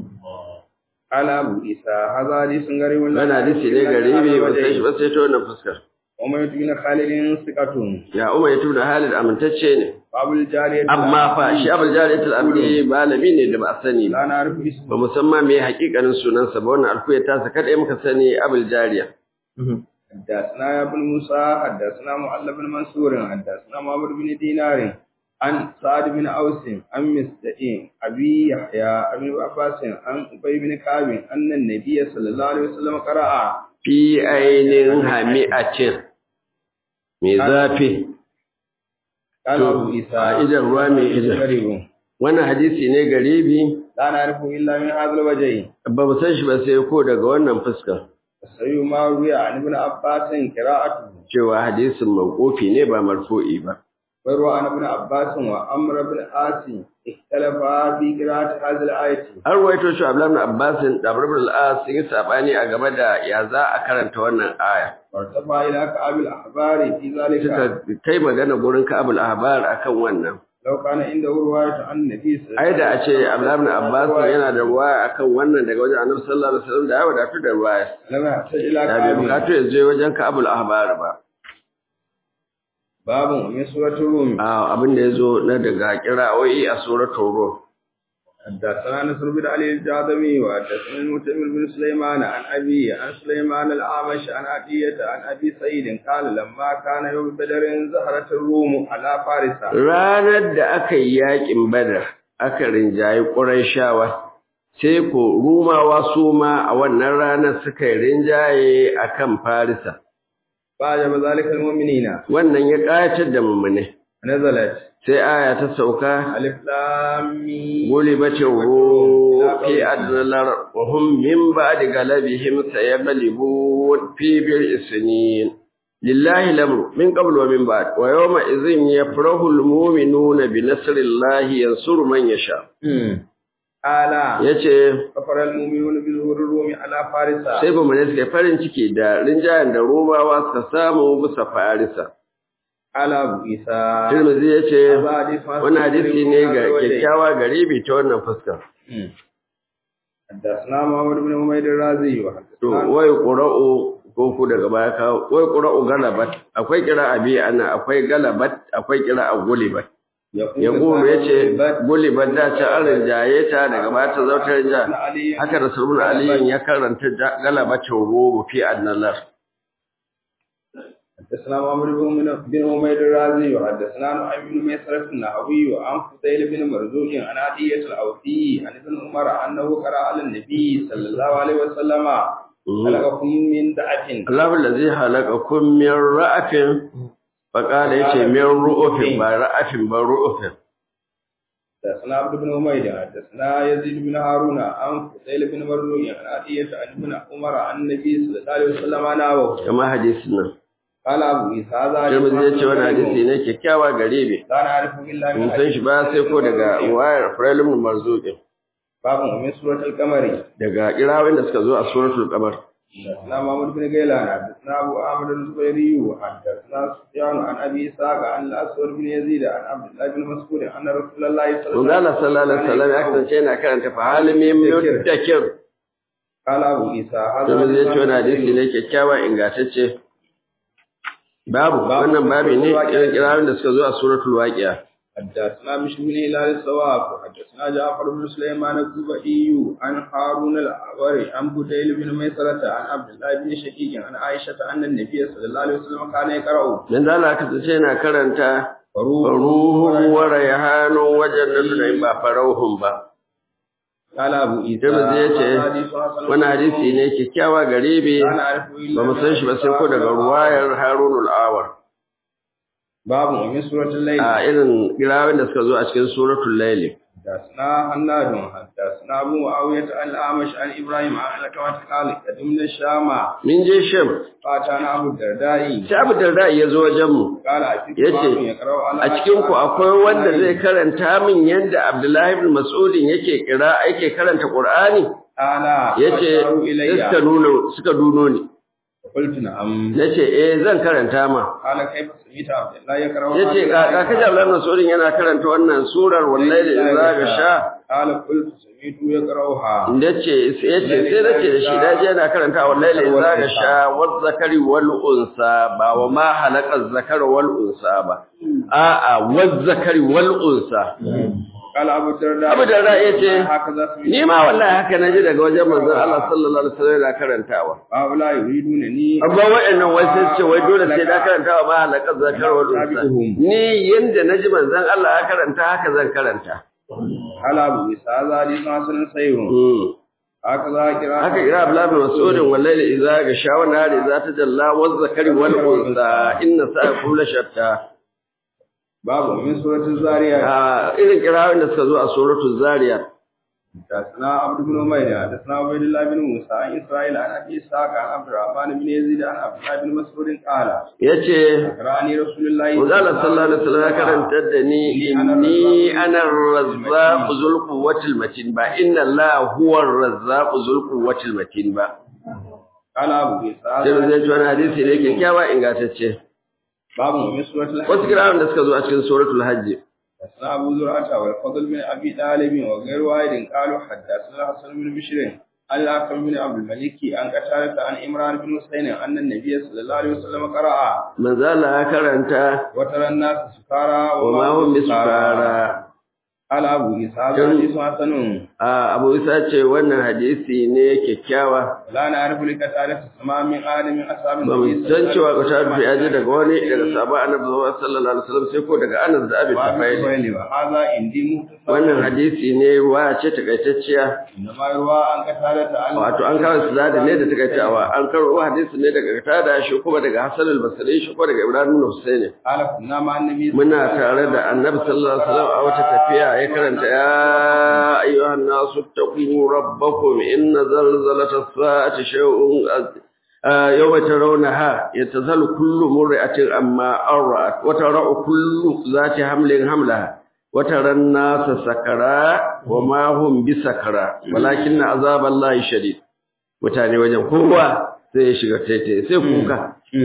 قال ابو عيسى هذا حديث غريب wannan hadisi ne garibi ba sai shi ba sai ta wannan fuskar أمية بن خالد ثقة ya umar ya tuna halin amintacce ne وأبو الجارية amma fa shi abul jariyatul abdi malami ne da ba a sani ba لا نعرف اسمه ba musamman me hakikanin sunansa ba wannan alkuya ta sa kada muka sani abul jariya حدثنا يا ابن موسى حدثنا معل بن منصور حدثنا محمد بن دينار عن سعد بن أوس عن مستئين أبي يحيى أبي عباس عن أبي بن كعب أن النبي صلى الله عليه وسلم قرأ fi ainin hami'atin mai zafi قال To, أبو عيسى a idan ruwa mai idan. غريب wannan hadisi ne garibi لا نعرفه إلا من هذا الوجه ba mu san shi ba sai ko daga wannan fuskar السيد ما روي عن ابن عباس قراءته cewa hadisin mawqufi ne ba marfu'i ba ويروى عن ابن عباس وعمر بن عاصم اختلفا في قراءة هذه الآية an ruwaito shi Abdullah ibn Abbas da Abu Bakr al-As sun yi sabani a game da ya za a karanta wannan aya وارتفع إلى كعب الأحبار في ذلك suka kai magana gurin Ka'abul Ahbar akan wannan لو كان عنده رواية عن النبي صلى الله ai da a ce Abdullah ibn Abbas yana da ruwaya akan wannan daga wajen Annabi sallallahu alaihi wasallam da ya wadatu da ruwaya لم يحتاج إلى da bai كعب bukatu ya je wajen Ka'abul Ahbar ba باب من سورة الروم a abin da yazo na daga kira'o'i a suratul Rum حدثنا نصر بن علي الجاذبي وحدثنا المعتمر بن سليمان عن أبي عن سليمان الأعمش عن عطية عن أبي سعيد قال لما كان يوم بدر زهرت الروم على فارس ranar da aka yi yakin Badar aka rinjayi Qurayshawa sai ko Rumawa su ma a wannan ranar suka yi rinjaye akan Farisa فأجاب ذلك المؤمنين wannan ya ƙayatar da mummune نزلت sai aya ta sauka ألف لام ميم gulibatin ru fi adnalar wa hum min ba'di galabihim sayaglibun fi bil isnin lillahi lamru min qabl wa min ba'd wa yawma idhin yafrahu al mu'minuna bi nasrillahi yansuru man yasha ala yace kafara almu'minuna bi zuhuri rumi ala farisa sai ba mu ne suka farin ciki da rinjayen da romawa suka samu bisa farisa ala abu isa Tirmidhi yace Hadha hadith ma- wannan hadisi ne ga kyakkyawa garibi ta wannan fuskar حدثنا محمد بن حميد الرازي to وحدثنا wai qura'u ko ku daga baya ka wai qura'u galabat akwai qira'a bi ana akwai galabat akwai qira'a gulibat ya gulu yace gulibat da ta an rinjaye ta daga baya ta zautar ja haka rasulun aliyin ya karanta ja- galabatin rubu fi annalar حدثنا محمد بن بن حميد الرازي وحدثنا نعيم بن ميسرة النحوي وعن فضيل بن مرزوق عن عدية الأوفي عن ابن عمر أنه قرأ على النبي صلى الله عليه وسلم خلقكم من دعة Allahu allazi halaqakum min ra'afin faqala yace min ru'ufin ba ra'afin ba ru'ufin حدثنا عبد بن حميد حدثنا يزيد بن هارون عن فضيل بن مروي عن عطية عن ابن عمر عن النبي صلى الله عليه وسلم نحوه kama hadisin nan قال أبو عيسى هذا Tirmidhi yace wannan hadisi ne kyakkyawa gare ni لا نعرف إلا من mun san shi ba sai ko daga wayar Firailun Marzuqin باب من سورة القمر daga kirawin da suka zo a suratul qamar حدثنا محمد بن غيلان حدثنا أبو عامر الزبيري حدثنا سفيان عن أبي إسحاق عن الأسود بن يزيد عن عبد الله بن مسعود أن رسول الله صلى الله Manzo Allah sallallahu alaihi wasallam ya kasance yana karanta fa halimin mutakir قال أبو عيسى هذا Tirmidhi yace wannan hadisi ne kyakkyawa ingantacce babu wannan babi ne irin kirawin da suka zo a suratul waqi'a حدثنا مش بن هلال الصواب حدثنا جعفر بن سليمان الزبئي عن هارون الأعوري عن بديل بن ميسرة عن عبد الله بن شقيق عن عائشة أن النبي صلى الله عليه وسلم كان يقرأ Manzo Allah ya kasance yana karanta فروح ruhu wa rayhanun wa jannatu da ba farauhun ba قال أبو عيسى Tirmidhi yace هذا حديث حسن wannan hadisi ne kyakkyawa gare bi لا نعرف إلا ba mu san shi ba sai ko daga ruwayar Harunul Awar باب من سورة الليل a irin kirawin da suka zo a cikin suratul Layl حدثنا حناد حدثنا أبو معاوية عن الأعمش عن إبراهيم عن الكوات قال قدمنا الشام min je Sham فأتانا أبو الدرداء sai Abu Darda ya zo wajen mu قال أتيت yace يقرأ على a cikin ku akwai wanda zai karanta min yanda Abdullahi ibn Mas'ud yake kira yake karanta Qur'ani قال yace فأشاروا sai إلي suka nuno suka duno ni قلت نعم nace eh zan karanta ma قال كيف سميت عبد الله يقرأ yace ka ka kaji Abdullahi ibn Mas'ud yana karanta wannan surar wallahi da idza gasha قال قلت سميت يقرأها nace yace sai nace da shi daje yana karanta wallahi da idza gasha waz zakari wal unsa ba wa ma halaka zakara wal unsa ba a'a waz zakari wal unsa قال أبو الدرداء Abu Darda yace هكذا سميت ni ma wallahi haka naji daga wajen manzon Allah sallallahu alaihi wasallam yana karantawa هؤلاء يريدونني amma waɗannan wai sai ce wai dole sai da karantawa ba halaka zakar wal unsa ni yanda naji manzon Allah ya karanta haka zan karanta قال أبو عيسى هذا حديث حسن صحيح Mm. هكذا قراءة haka kira Abdullah bin Mas'ud wallahi idza ga shawana da idza tajalla waz zakari wal unsa inna sa'akum la shatta باب من سورة الزاريات a irin kirawin da suka zo a suratul zariyat حدثنا عبد بن عمير حدثنا عبيد الله بن موسى عن اسرائيل عن ابي اسحاق عن عبد الرحمن بن يزيد عن عبد الله بن مسعود قال yace اقرأني رسول الله Manzo Allah sallallahu alaihi wasallam ya karanta da ni inni ana ar-razzaq zul quwwatil matin ba inna Allah huwa ar-razzaq zul quwwatil matin ba قال ابو عيسى sai zai ji wani hadisi ne kyakkyawa ingantacce باب من سورة الحج wasu kirawin da suka zo a cikin suratul hajj حدثنا ابو زرعه والفضل بن ابي طالب وغير واحد قالوا حدثنا حسن بن بشير عن الأكرم بن عبد الملك عن قتادة عن عمران بن حسين أن النبي صلى الله عليه وسلم قرأ manzo Allah ya karanta وترى الناس سكارى wa ma hum bisukara قال أبو عيسى هذا حديث حسن a Abu Isa ce wannan hadisi ne kyakkyawa لا نعرف لقتادة السماء من آل من أصحاب ba mu النبي san cewa ka ta fi aje daga wani daga sabon annabi sallallahu alaihi wasallam sai ko daga Anas da Abi Tafaili وسلم وهذا عندي مختصر wannan hadisi ne wa ce takaitacciya إنما يروى عن قتادة عن wato an kawo su da ne da takaitawa an karo hadisi ne daga Qatada shi kuma daga Hassan al-Basri shi kuma daga Ibrahim ibn Husayn قال كنا مع النبي muna tare da Annabi sallallahu alaihi wasallam a wata tafiya ya karanta ya ayyuhan nasu taqu rabbakum inna zalzalata as-sa'ati shay'un yawma tarawnaha yatazalu kullu mur'atin amma arra'at wa tara'u kullu zati hamlin hamlaha wa taran nasa sakara wa ma hum bisakara walakin azaballahi shadid mutane wajen kowa sai ya shiga taitai sai kuka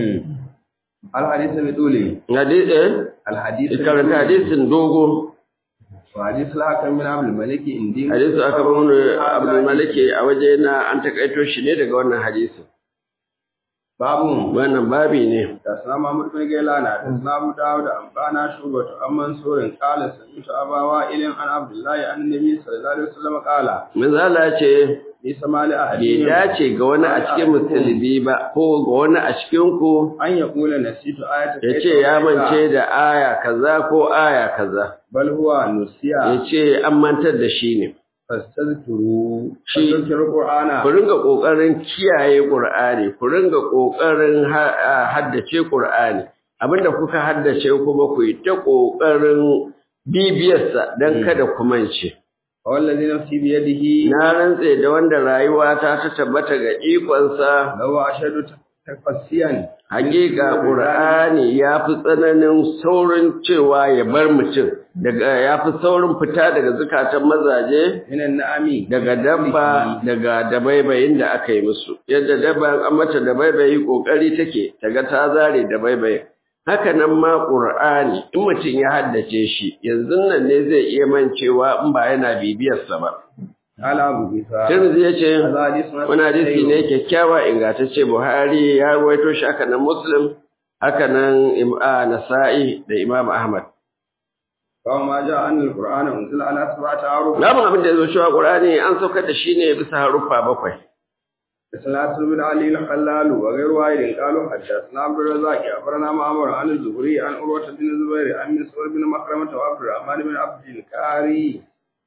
الحديث بطوله hadisi eh الحديث karanta hadisin dogo وحديث الحكم من عبد الملك عندي hadisi aka ba mun Abdul Maliki a waje na an takaito shi ne daga wannan hadisi باب wannan babi ne حدثنا محمد بن غيلان حدثنا ابو داود انبانا شعبة عن منصور قال سمعت ابا وائل عن عبد الله عن النبي صلى الله عليه وسلم قال manzo Allah ya ce ليس مال احد bai dace ga wani a cikin musulmi ba ko ga wani a cikin ku an yaqula nasitu ayata ya ce ya mance da aya kaza ko aya kaza bal huwa nusiya ya ce an mantar da shi ne fastazkuru Shi- fastazkuru qur'ana ku ringa ƙoƙarin kiyaye ƙur'ani ku ringa ƙoƙarin ha- a haddace ƙur'ani abinda kuka haddace kuma ku yi ta ƙoƙarin bibiyarsa don kada ku mance wallazi nafsi bi yadihi na rantse da wanda rayuwata ta tabbata ga ikonsa law ashadu tafassiyan hakika ƙur'ani ya fi tsananin saurin cewa ya bar mutum daga ya fi saurin fita daga zukatan mazaje minan na'ami daga dabba daga dabaibayin da aka yi musu yadda dabba an mata dabaibayi kokari take taga ta zare dabaibayin haka nan ma qur'ani in mutum ya haddace shi yanzu nan ne zai iya mancewa in ba yana bibiyar sa ba ala abu isa Tirmidhi yace hadha hadithun wani hadisi ne kyakkyawa ingantacce Buhari ya rawaito shi haka nan Muslim haka nan Im- a Nasa'i da Imam Ahmad kawo ma ja an alqur'ana unzila ala sab'ati aruf Lamun abin da ya zo cewa Qur'ani an saukar da shi ne bisa haruffa bakwai سنات بن علي الخلال وغير واحد قالوا حدثنا عبد الرزاق أخبرنا معمر عن الزهري عن عروة بن الزبير عن مسعود بن مخرمة وعبد الرحمن بن عبد الكاري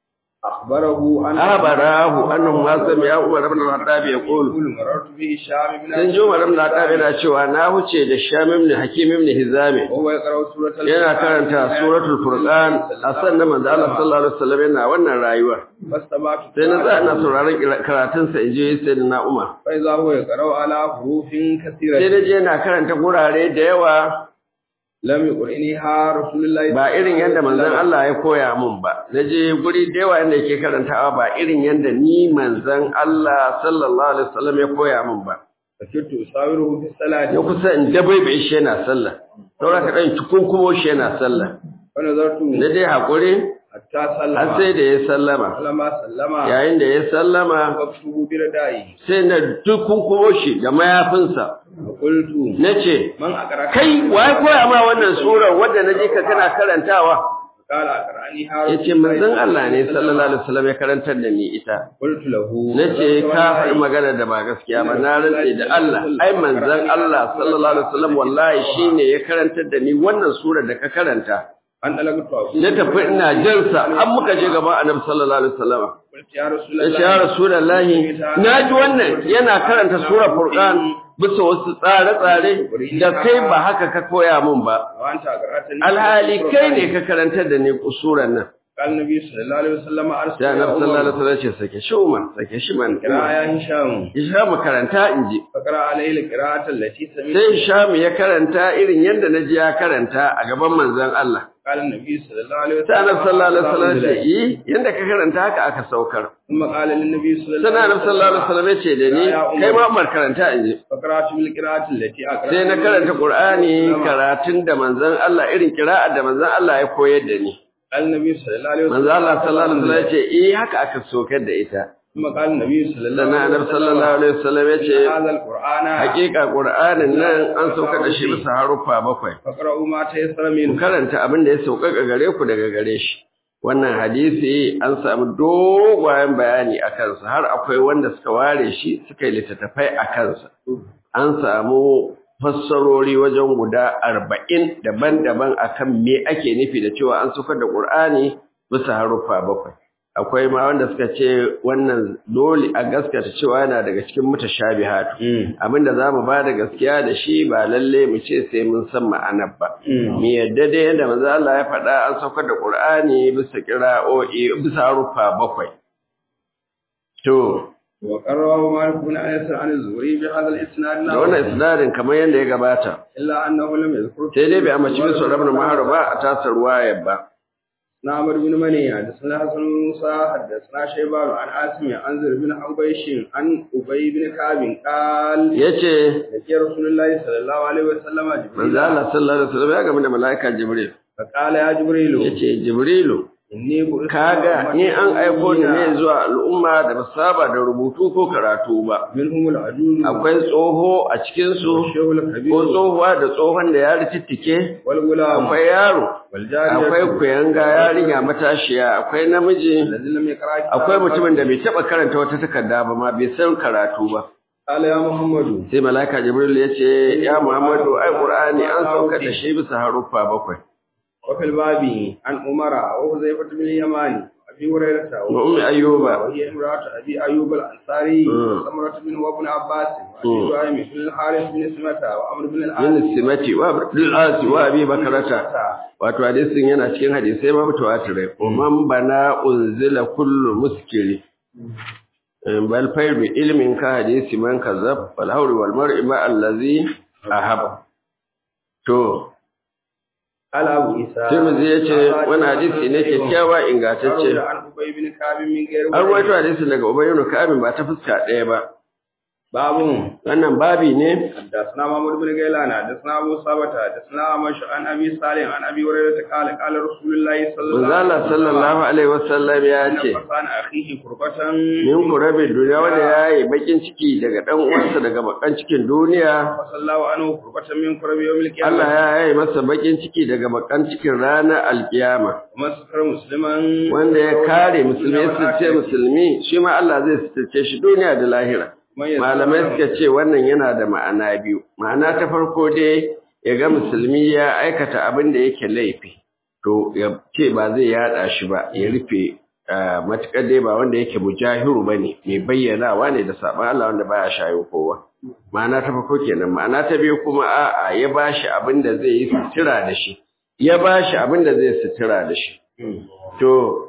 أخبره أن أخبره أنه ما سمع عمر بن الخطاب يقول مررت به الشام بن sun ji Umar ibn Khattab yana cewa na huce da Sham ibn Hakim ibn Hizam وهو يقرأ سورة yana karanta suratul Furqan a sannan manzo Allah sallallahu alaihi wasallam yana wannan rayuwa فاستمعت sai na tsaya ina sauraron karatun sa inji sayyidina Umar فإذا هو يقرأ على حروف sai كثيرة na je yana karanta gurare da yawa لم يقرئنيها رسول الله ba irin yadda manzon Allah ya koya mun ba na je guri da yawa inda yake karantawa ba irin yadda ni manzon Allah sallallahu alaihi wasallam ya koya mun ba فكنت أساوره في الصلاة ya kusa in dabaibaye shi yana sallah saura ka ɗan cikunkumo shi yana sallah فنظرت na dai haƙuri حتى har سلم sai da ya sallama فلما سلم yayin da ya sallama وقفته بردائه sai na dukunkumo shi da mayafinsa فقلت na ce من أقرأ kai wa ya koya ma wannan surar wadda na ji ka kana karantawa قال أقرأنيها ya ce manzon Allah ne sallallahu alaihi wasallam ya karantar da ni ita قلت له na ce ka faɗi magana da ba gaskiya ba na rantse da Allah ai manzon Allah sallallahu alaihi wasallam wallahi shine ya karantar da ni wannan surar da ka karanta أن ألقت na tafi ina jansa an muka je gaban annabi sallallahu alaihi wasallam قلت يا رسول ya الله ce ya rasulullahi na ji wannan yana karanta sura furqan bisa wasu tsare-tsare da kai ba haka ka koya mun ba وأنت أقرأتني alhali kai ne ka karantar da ni kusuran nan قال النبي صلى الله عليه وسلم أرسل sai annabi sallallahu alaihi wasallam ya ce sake shi umar sake shi man قراءة يا هشام Isham karanta in ji فقرأ عليه القراءة التي سمعت sai Isham ya karanta irin yadda na ji ya karanta a gaban manzon Allah قال النبي صلى الله عليه sai annabi sallallahu alaihi wasallam ya ce وسلم yi yanda ka karanta haka aka saukar ثم قال للنبي صلى الله sai عليه annabi sallallahu alaihi wasallam ya ce da ni kai ma Umar karanta in ji فقرأت بالقراءة التي أقرأ sai na karanta Qur'ani karatun da manzon Allah irin kira'a da manzon Allah ya koyar da ni قال النبي صلى الله عليه وسلم manzon Allah sallallahu alaihi wasallam ya ce eh haka aka saukar da ita ثم قال النبي صلى الله sannan عليه annabi sallallahu alaihi wasallam ya ce هذا القرآن hakika Qur'anin nan an saukar da shi bisa haruffa bakwai فقرأوا ما تيسر ku منه karanta abin da ya sauƙaƙa gare ku daga gare shi wannan hadisi an samu dogayen bayani a kansa har akwai wanda suka ware shi suka yi littattafai a kansa an samu fassarori wajen guda arba'in daban-daban akan me ake nufi da cewa an saukar da ƙur'ani bisa haruffa bakwai akwai ma wanda suka ce wannan dole a gaskata cewa yana daga cikin mutashabihatu abinda za mu ba da gaskiya da shi ba lalle mu ce sai mun san ma'anar ba mu yadda dai yadda manzo Allah ya faɗa an saukar da Qur'ani bisa qira'o'i bisa rufa bakwai to وقرأه مالك بن أنس عن الزهري بهذا الإسناد da wannan isnadin kamar yadda ya gabata إلا أنه لم يذكر sai dai bai amince su rabin mahar ba a tasar ruwayar ba نعمر بن مني حدثنا حسن بن موسى حدثنا شيبان عن عاصم عن زر بن حبيش عن أبي بن كعب قال yace لقي رسول الله صلى الله عليه وسلم manzo جبريل Allah sallallahu alaihi wasallam ya gamu da malaika Jibril فقال يا جبريل yace Jibrilu إني بعثت kaga ni an aiko ni ne zuwa al'umma da ba saba da rubutu ko karatu ba منهم العجوز akwai tsoho a cikin su والشيخ ko الكبير tsohuwa da tsohon da ya ritittike والغلام akwai yaro والجارية akwai kuyanga yarinya matashiya akwai namiji الذي لم يقرأ كتاب akwai mutumin da bai taba karanta wata takarda ba ma bai san karatu ba قال يا محمد sai malaka jibril ya ce ya muhammadu ai qur'ani an sauka da shi bisa haruffa bakwai وفي الباب عن عمر وحذيفة بن اليمان وابي أبي هريرة وأم أيوب وهي امرأة أبي أيوب الأنصاري مم. وسمرة بن وابن عباس مم. وأبي سهيم بن الحارث بن سمة وعمر بن min العاص simati wa abdul asi wa abi bakarata wato hadisin yana cikin hadisai ma mutawatirai man bana unzila kullu muskiri bal fayru ilmin ka hadisi man kazab wal hawri wal mar'i ma allazi ahab to قال أبو عيسى Tirmidhi yace wani hadisi ne kyakkyawa ingantacce روى عن أبي بن كعب من غير an rawaito hadisin daga Ubay ibn Ka'ab ba ta fuska ɗaya ba باب wannan babi ne حدثنا محمود بن غيلان حدثنا ابو ثابت حدثنا مش عن ابي صالح عن ابي هريره قال قال رسول الله صلى الله manzo Allah sallallahu alaihi wasallam ya ce فكان اخيه قربة min kurabin duniya wanda ya yi bakin ciki daga dan uwansa daga bakan cikin duniya فصلى الله عنه قربة من قرب يوم القيامة Allah ya yi masa bakin ciki daga bakan cikin ranar alkiyama ومن ستر مسلما wanda ya kare musulmi ya sitirce musulmi shi ma Allah zai sitirce shi duniya da lahira malamai suka ce wannan yana da ma'ana biyu ma'ana ta farko dai ya ga musulmi ya aikata abin da yake laifi to ya ce ba zai yada shi ba ya rufe ah, matuƙar dai ba wanda yake mujahiru ba ne mai bayyanawa ne da saɓon Allah wanda baya shayo kowa ma'ana ta farko kenan ma'ana ta biyu kuma a'a ya ba shi abin da zai yi sutura da shi ya ba shi abin da zai sutura da shi to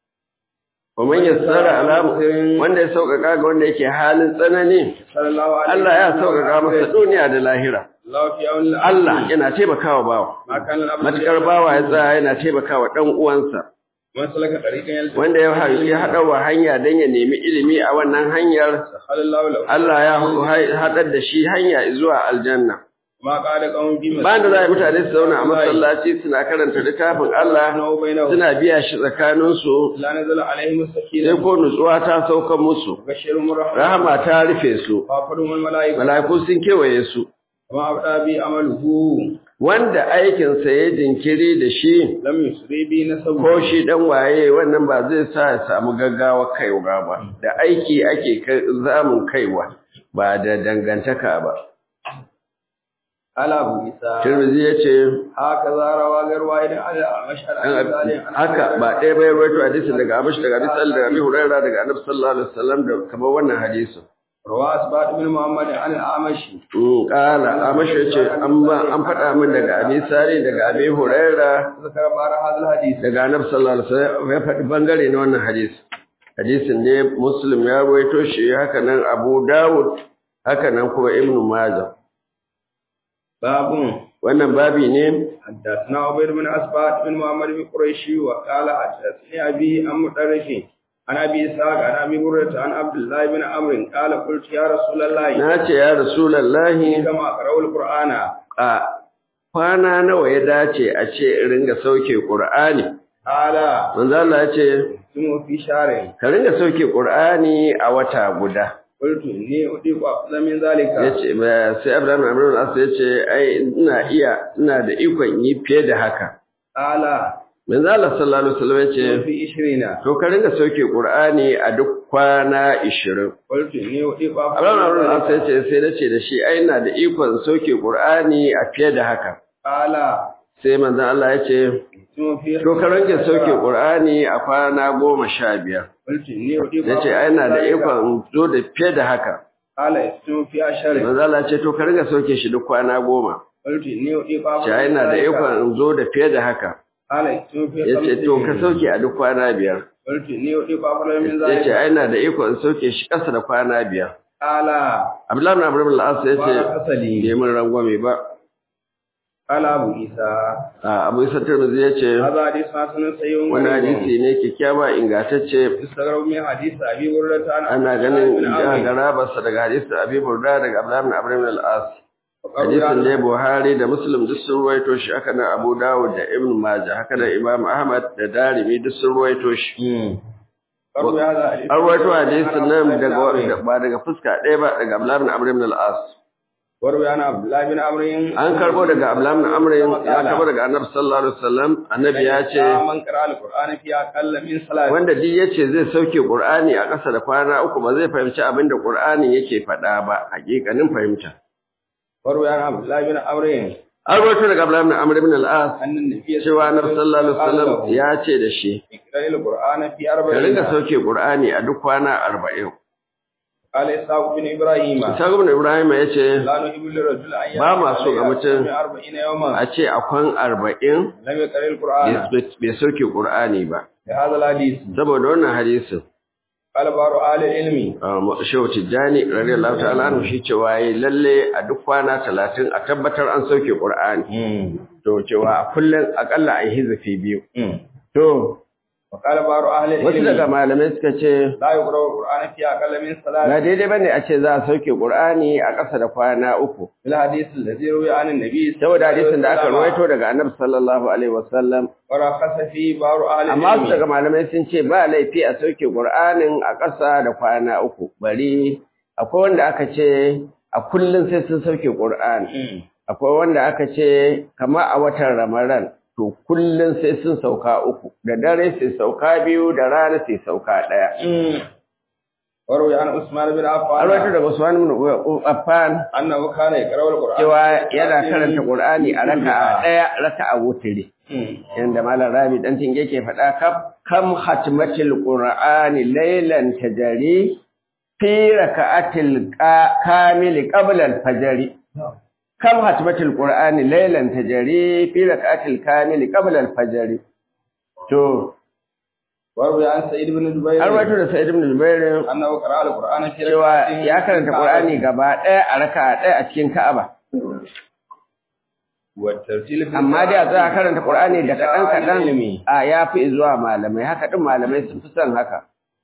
ومن يسر على wanda ya sauƙaƙa ga wanda yake halin tsanani صلى الله عليه Allah ya sauƙaƙa masa duniya da lahira الله في اول Allah yana taimakawa bawa ما كان الامر matukar bawa ya tsaya yana taimakawa dan uwansa من سلك طريقا يلتقي wanda ya ha- ya haɗa wa hanya don ya nemi ilimi a wannan hanyar سهل الله له Allah ya ha- haɗar da shi hanya zuwa aljanna ما قال قوم بما bayan da za a yi mutane su zauna a masallaci suna karanta littafin Allah بينهم suna biya shi tsakaninsu لا نزل عليهم sai السكينة ko nutsuwa ta saukan musu وبشرهم الرحمة rahama ta rufe su وافرهم الملائكة mala'iku sun kewaye su وما أبدا بي عمله wanda aikinsa ya jinkiri da shi لم يسري بي نسبه ko shi dan waye wannan ba zai sa ya samu gaggawa kaiwa ba da aiki ake kai- zamun kaiwa ba da dangantaka ba قال أبو عيسى Tirmidhi yace هكذا روى غير واحد على مشهد عن ذلك haka ba ɗaya bai rawaito hadisin daga Abish daga Abi Sal daga Abi Hurairah daga Annabi sallallahu alaihi wasallam da kamar wannan hadisin روى أسباط بن محمد عن الأعمشي Mm, kala Amash yace an ba an faɗa min daga Abi Sari daga Abi Hurairah ذكر بعض هذا الحديث daga Annabi sallallahu alaihi wasallam ya faɗi bangare na wannan hadisi hadisin ne Muslim ya rawaito shi haka nan Abu Dawud haka nan kuma Ibn Majah باب wannan babi ne حدثنا عبيد بن أسباط بن محمد بن قريشي وقال حدثني أبي عن مدرس عن أبي إسحاق عن أبي هريرة عن عبد الله بن عمرو قال قلت يا رسول الله na ce ya Rasulullahi كما أقرأ القرآن a kwana nawa ya dace a ce in ringa sauke Qur'ani قال manzo Allah ya ce ثم في شهر ka ringa sauke Qur'ani a wata guda قلت إني أطيق أفضل من ذلك yace ba sai Abraham Amrul As yace ai ina iya ina da ikon yi fiye da haka قال manzo Allah sallallahu alaihi wasallam yace في عشرين to ka ringa sauke Qur'ani a duk kwana 20 قلت إني أطيق أفضل Abraham من Amrul As ذلك yace sai nace da shi ai ina da ikon sauke Qur'ani a fiye da haka قال sai manzo Allah yace ثم في to ka ringa sauke Qur'ani a kwana 15 قلت إني أطيق ya ce أفضل ai من na da ذلك. ikon in zo da fiye da haka قال ثم في عشر manzala ce to ka riga sauke shi duk kwana goma قلت إني أطيق أفضل ce ai من na da ذلك. ikon in zo da fiye da haka قال ثم في ya ce خمس to ka سنين. sauke a duk kwana biyar قلت إني أطيق أفضل من ya ce ذلك ai na da ikon in sauke shi ƙasa da kwana biyar قال abdullahi bin abdul as ya ce بارك أصلي bai mun rangwame ba قال أبو عيسى a abu isa tirmidhi ya ce هذا حديث حسن صحيح wani غريب. hadisi ne kyakkyawa ingantacce يستغرب من حديث أبي هريرة عن ana عبد الله بن ganin عمرو. garabarsa daga hadisi abi burda daga abdullahi bin abdul al-as وقال hadisin ne Buhari da Muslim duk sun ruwaito shi haka nan Abu Dawud da Ibn Majah haka nan Imam Ahmad da Darimi duk sun ruwaito shi قالوا هذا حديث an ruwaito hadisin nan عن عبد الله بن daga ba daga fuska ɗaya ba daga Abdullah ibn Amr ibn al-As وروي عن عبد الله بن عمرو an karbo daga Abdullah ibn Amr ya karbo daga Annabi sallallahu alaihi wasallam annabi ya ce من قرأ القرآن في أقل من صلاة wanda duk yace zai sauke Qur'ani a ƙasa da kwana uku ba zai fahimci abin da Qur'ani yake faɗa ba hakikanin fahimta وروي عن عبد الله بن عمرو an rawaito daga Abdullahi ibn Amr ibn al-As أن النبي cewa Annabi sallallahu alaihi wasallam ya ce da shi اقرأ القرآن في ka ringa أربعين sauke Qur'ani a duk kwana 40 قال إسحاق بن إبراهيم Isa ibn Ibrahim ya ce لا نحب للرجل أن Ba ma so ga mutum. يصوم أربعين يوما a ce a kwan 40 لم يقرأ القرآن bai sauke Qur'ani ba بهذا الحديث saboda wannan hadisin قال بعض أهل العلم Shehu Tijjani radiyallahu ta'ala anhu shi cewa yayi lalle a duk kwana 30 a tabbatar an sauke Qur'ani to cewa a kullun akalla ai hizifi biyu to وقال بعض أهل wasu daga العلم malamai suka ce لا يقرأ القرآن في أقل من ba ثلاث daidai bane a ce za a sauke Qur'ani a ƙasa da kwana uku في الحديث الذي روي عن النبي saboda hadisin da aka rawaito daga Annabi sallallahu alaihi wasallam ورخص فيه بعض أهل amma su daga العلم malamai sun ce ba laifi a sauke Qur'anin a ƙasa da kwana uku bari akwai wanda aka ce a kullun sai sun sauke Qur'ani akwai wanda aka ce kama a watan Ramadan to kullun sai sun sauka uku da dare sai sauka biyu da rana sai sauka ɗaya وروي عن عثمان بن an rawaito عفان daga Usman ibn Affan أنه كان يقرأ القرآن cewa yana karanta Qur'ani a raka'a ɗaya raka'a wutiri yanda malam Rabi dan tinge ke faɗa kaf kam hatmatil Qur'ani laylan tajari fi raka'atil qa- kamili qabla al-fajr kam hatmatil Qur'ani laylan tajari fi raka'atil kamili qabla al-fajr to وروي عن سعيد بن جبير an rawaito da Sa'id ibn Jubair أنه قرأ القرآن في cewa ركعتين ya karanta Qur'ani gaba ɗaya a raka'a ɗaya a cikin Ka'aba والترتيل في amma dai a tsaya karanta Qur'ani da kaɗan kaɗan ilimi a ya fi zuwa malamai haka ɗin malamai sun fi son haka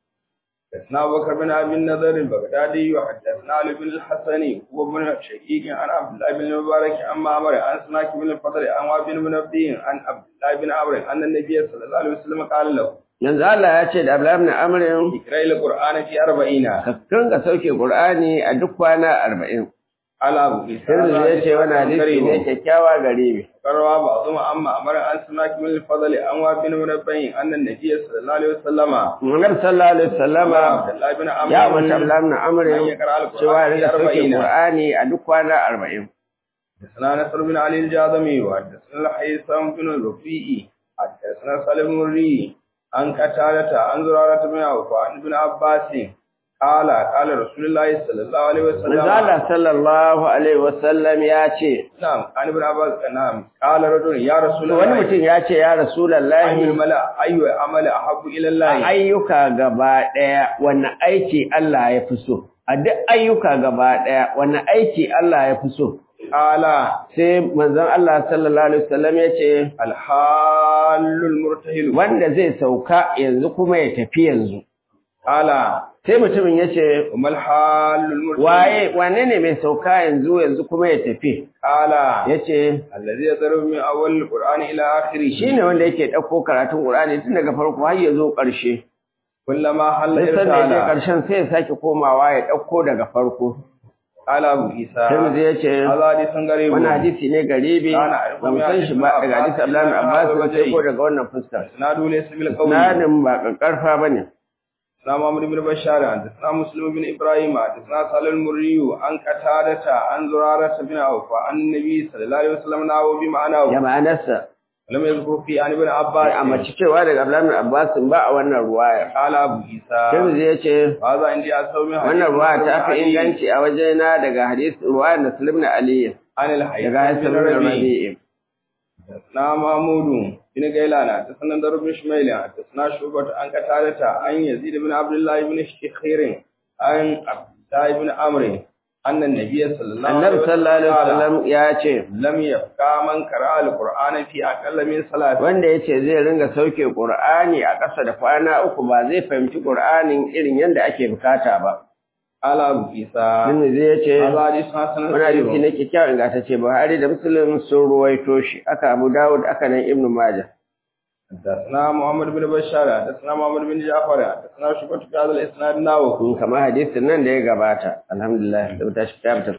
حدثنا أبو بكر بن أبي النضر البغدادي وحدثنا علي بن الحسني وابن شقيق عن عبد الله بن المبارك عن معمر عن سماك بن الفضل عن وهب بن منبه عن عبد الله بن عمرو أن النبي صلى الله عليه وسلم قال له yanzu Allah ya ce da Abdullahi ibn Amr اقرأ القرآن في أربعين ka dinga sauke Qur'ani a duk kwana 40 على أبو عيسى sai ya ce wani hadisi ne kyakkyawa gare ni قرأ بعضهم عن معمر عن سماك بن الفضل عن وهب بن منبه أن النبي صلى الله عليه وسلم Annabi sallallahu alaihi wasallama عبد الله بن عمرو ya umarci Abdullahi ibn Amr أن يقرأ cewa ya القرآن في dinga sauke أربعين Qur'ani a duk kwana 40 حدثنا نصر بن علي الجاذمي وحدثنا الحيثم بن الرفيع حدثنا سالم بن الري عن قتادة عن زرارة بن عوف عن ابن عباس قال قال رسول الله صلى الله عليه وسلم Manzo Allah sallallahu alaihi wasallam ya ce نعم عن ابن عباس نعم قال رجل يا رسول wani الله mutum ya ce ya أي Rasulullahi الملأ أي عمل أحب إلى a الله ayyuka gaba ɗaya wanne aiki Allah ya fi so a duk ayyuka gaba ɗaya wanne aiki Allah ya fi so قال sai manzon Allah sallallahu alaihi wasallam ya ce الحال المرتهل wanda zai sauka yanzu kuma ya tafi yanzu قال sai mutumin ya ce وما الحال المرتهل waye wane ne mai sauka yanzu yanzu kuma ya tafi قال ya ce الذي يضرب من أول القرآن إلى آخره shi ne wanda yake ɗauko karatun Qur'ani tun daga farko har ya zo ƙarshe كلما حل sai sanda ya je إرسالا ƙarshen sai ya sake komawa ya ɗauko daga farko قال أبو عيسى sai ya ce هذا حديث غريب wani hadisi ne garibi Ana ba mu san shi ba daga hadisi Abdullahi bin Abbas ba sai ko daga wannan fuskar إسناده ليس بالقوي nanin ba ƙarfa bane حدثنا محمد بن بشار حدثنا مسلم بن إبراهيم حدثنا سالم المري عن قتادة عن زرارة بن عوف عن النبي صلى الله عليه وسلم نحو بمعناه ya ma'anarsa ولم يذكر في عن ابن ya عباس ambaci cewa daga Abdullahi bin Abbas ba a wannan ruwaya قال أبو عيسى Tirmidhi ya ce هذا عندي أسوأ من حديث wannan ruwaya ta fi علي inganci a wajena daga hadisi ruwayar Nasir ibn Ali عن الحي daga Hassan بن ibn ربيع Rabi'i حدثنا محمود بن غيلان حدثنا در بن شميل حدثنا شعبة عن قتادة عن يزيد بن عبد الله بن شخير عن عبد الله بن عمرو أن النبي صلى الله عليه Annabi sallallahu alaihi قال wasallam ya ce لم يبقى من قرأ القرآن في أقل من صلاة wanda ya ce zai ringa sauke Qur'ani a ƙasa da kwana uku ba zai fahimci Qur'anin irin yadda ake bukata ba قال أبو عيسى Tirmidhi ya ce هذا حديث حسن wani hadisi صحيح ne kyakkyawan ingantacce Buhari da Muslim sun ruwaito shi aka Abu Dawud aka nan Ibn Majah حدثنا محمد بن بشار حدثنا محمد بن جعفر حدثنا شعبة في هذا الإسناد ناو kamar hadisin nan da ya gabata alhamdulillah da ta shi ta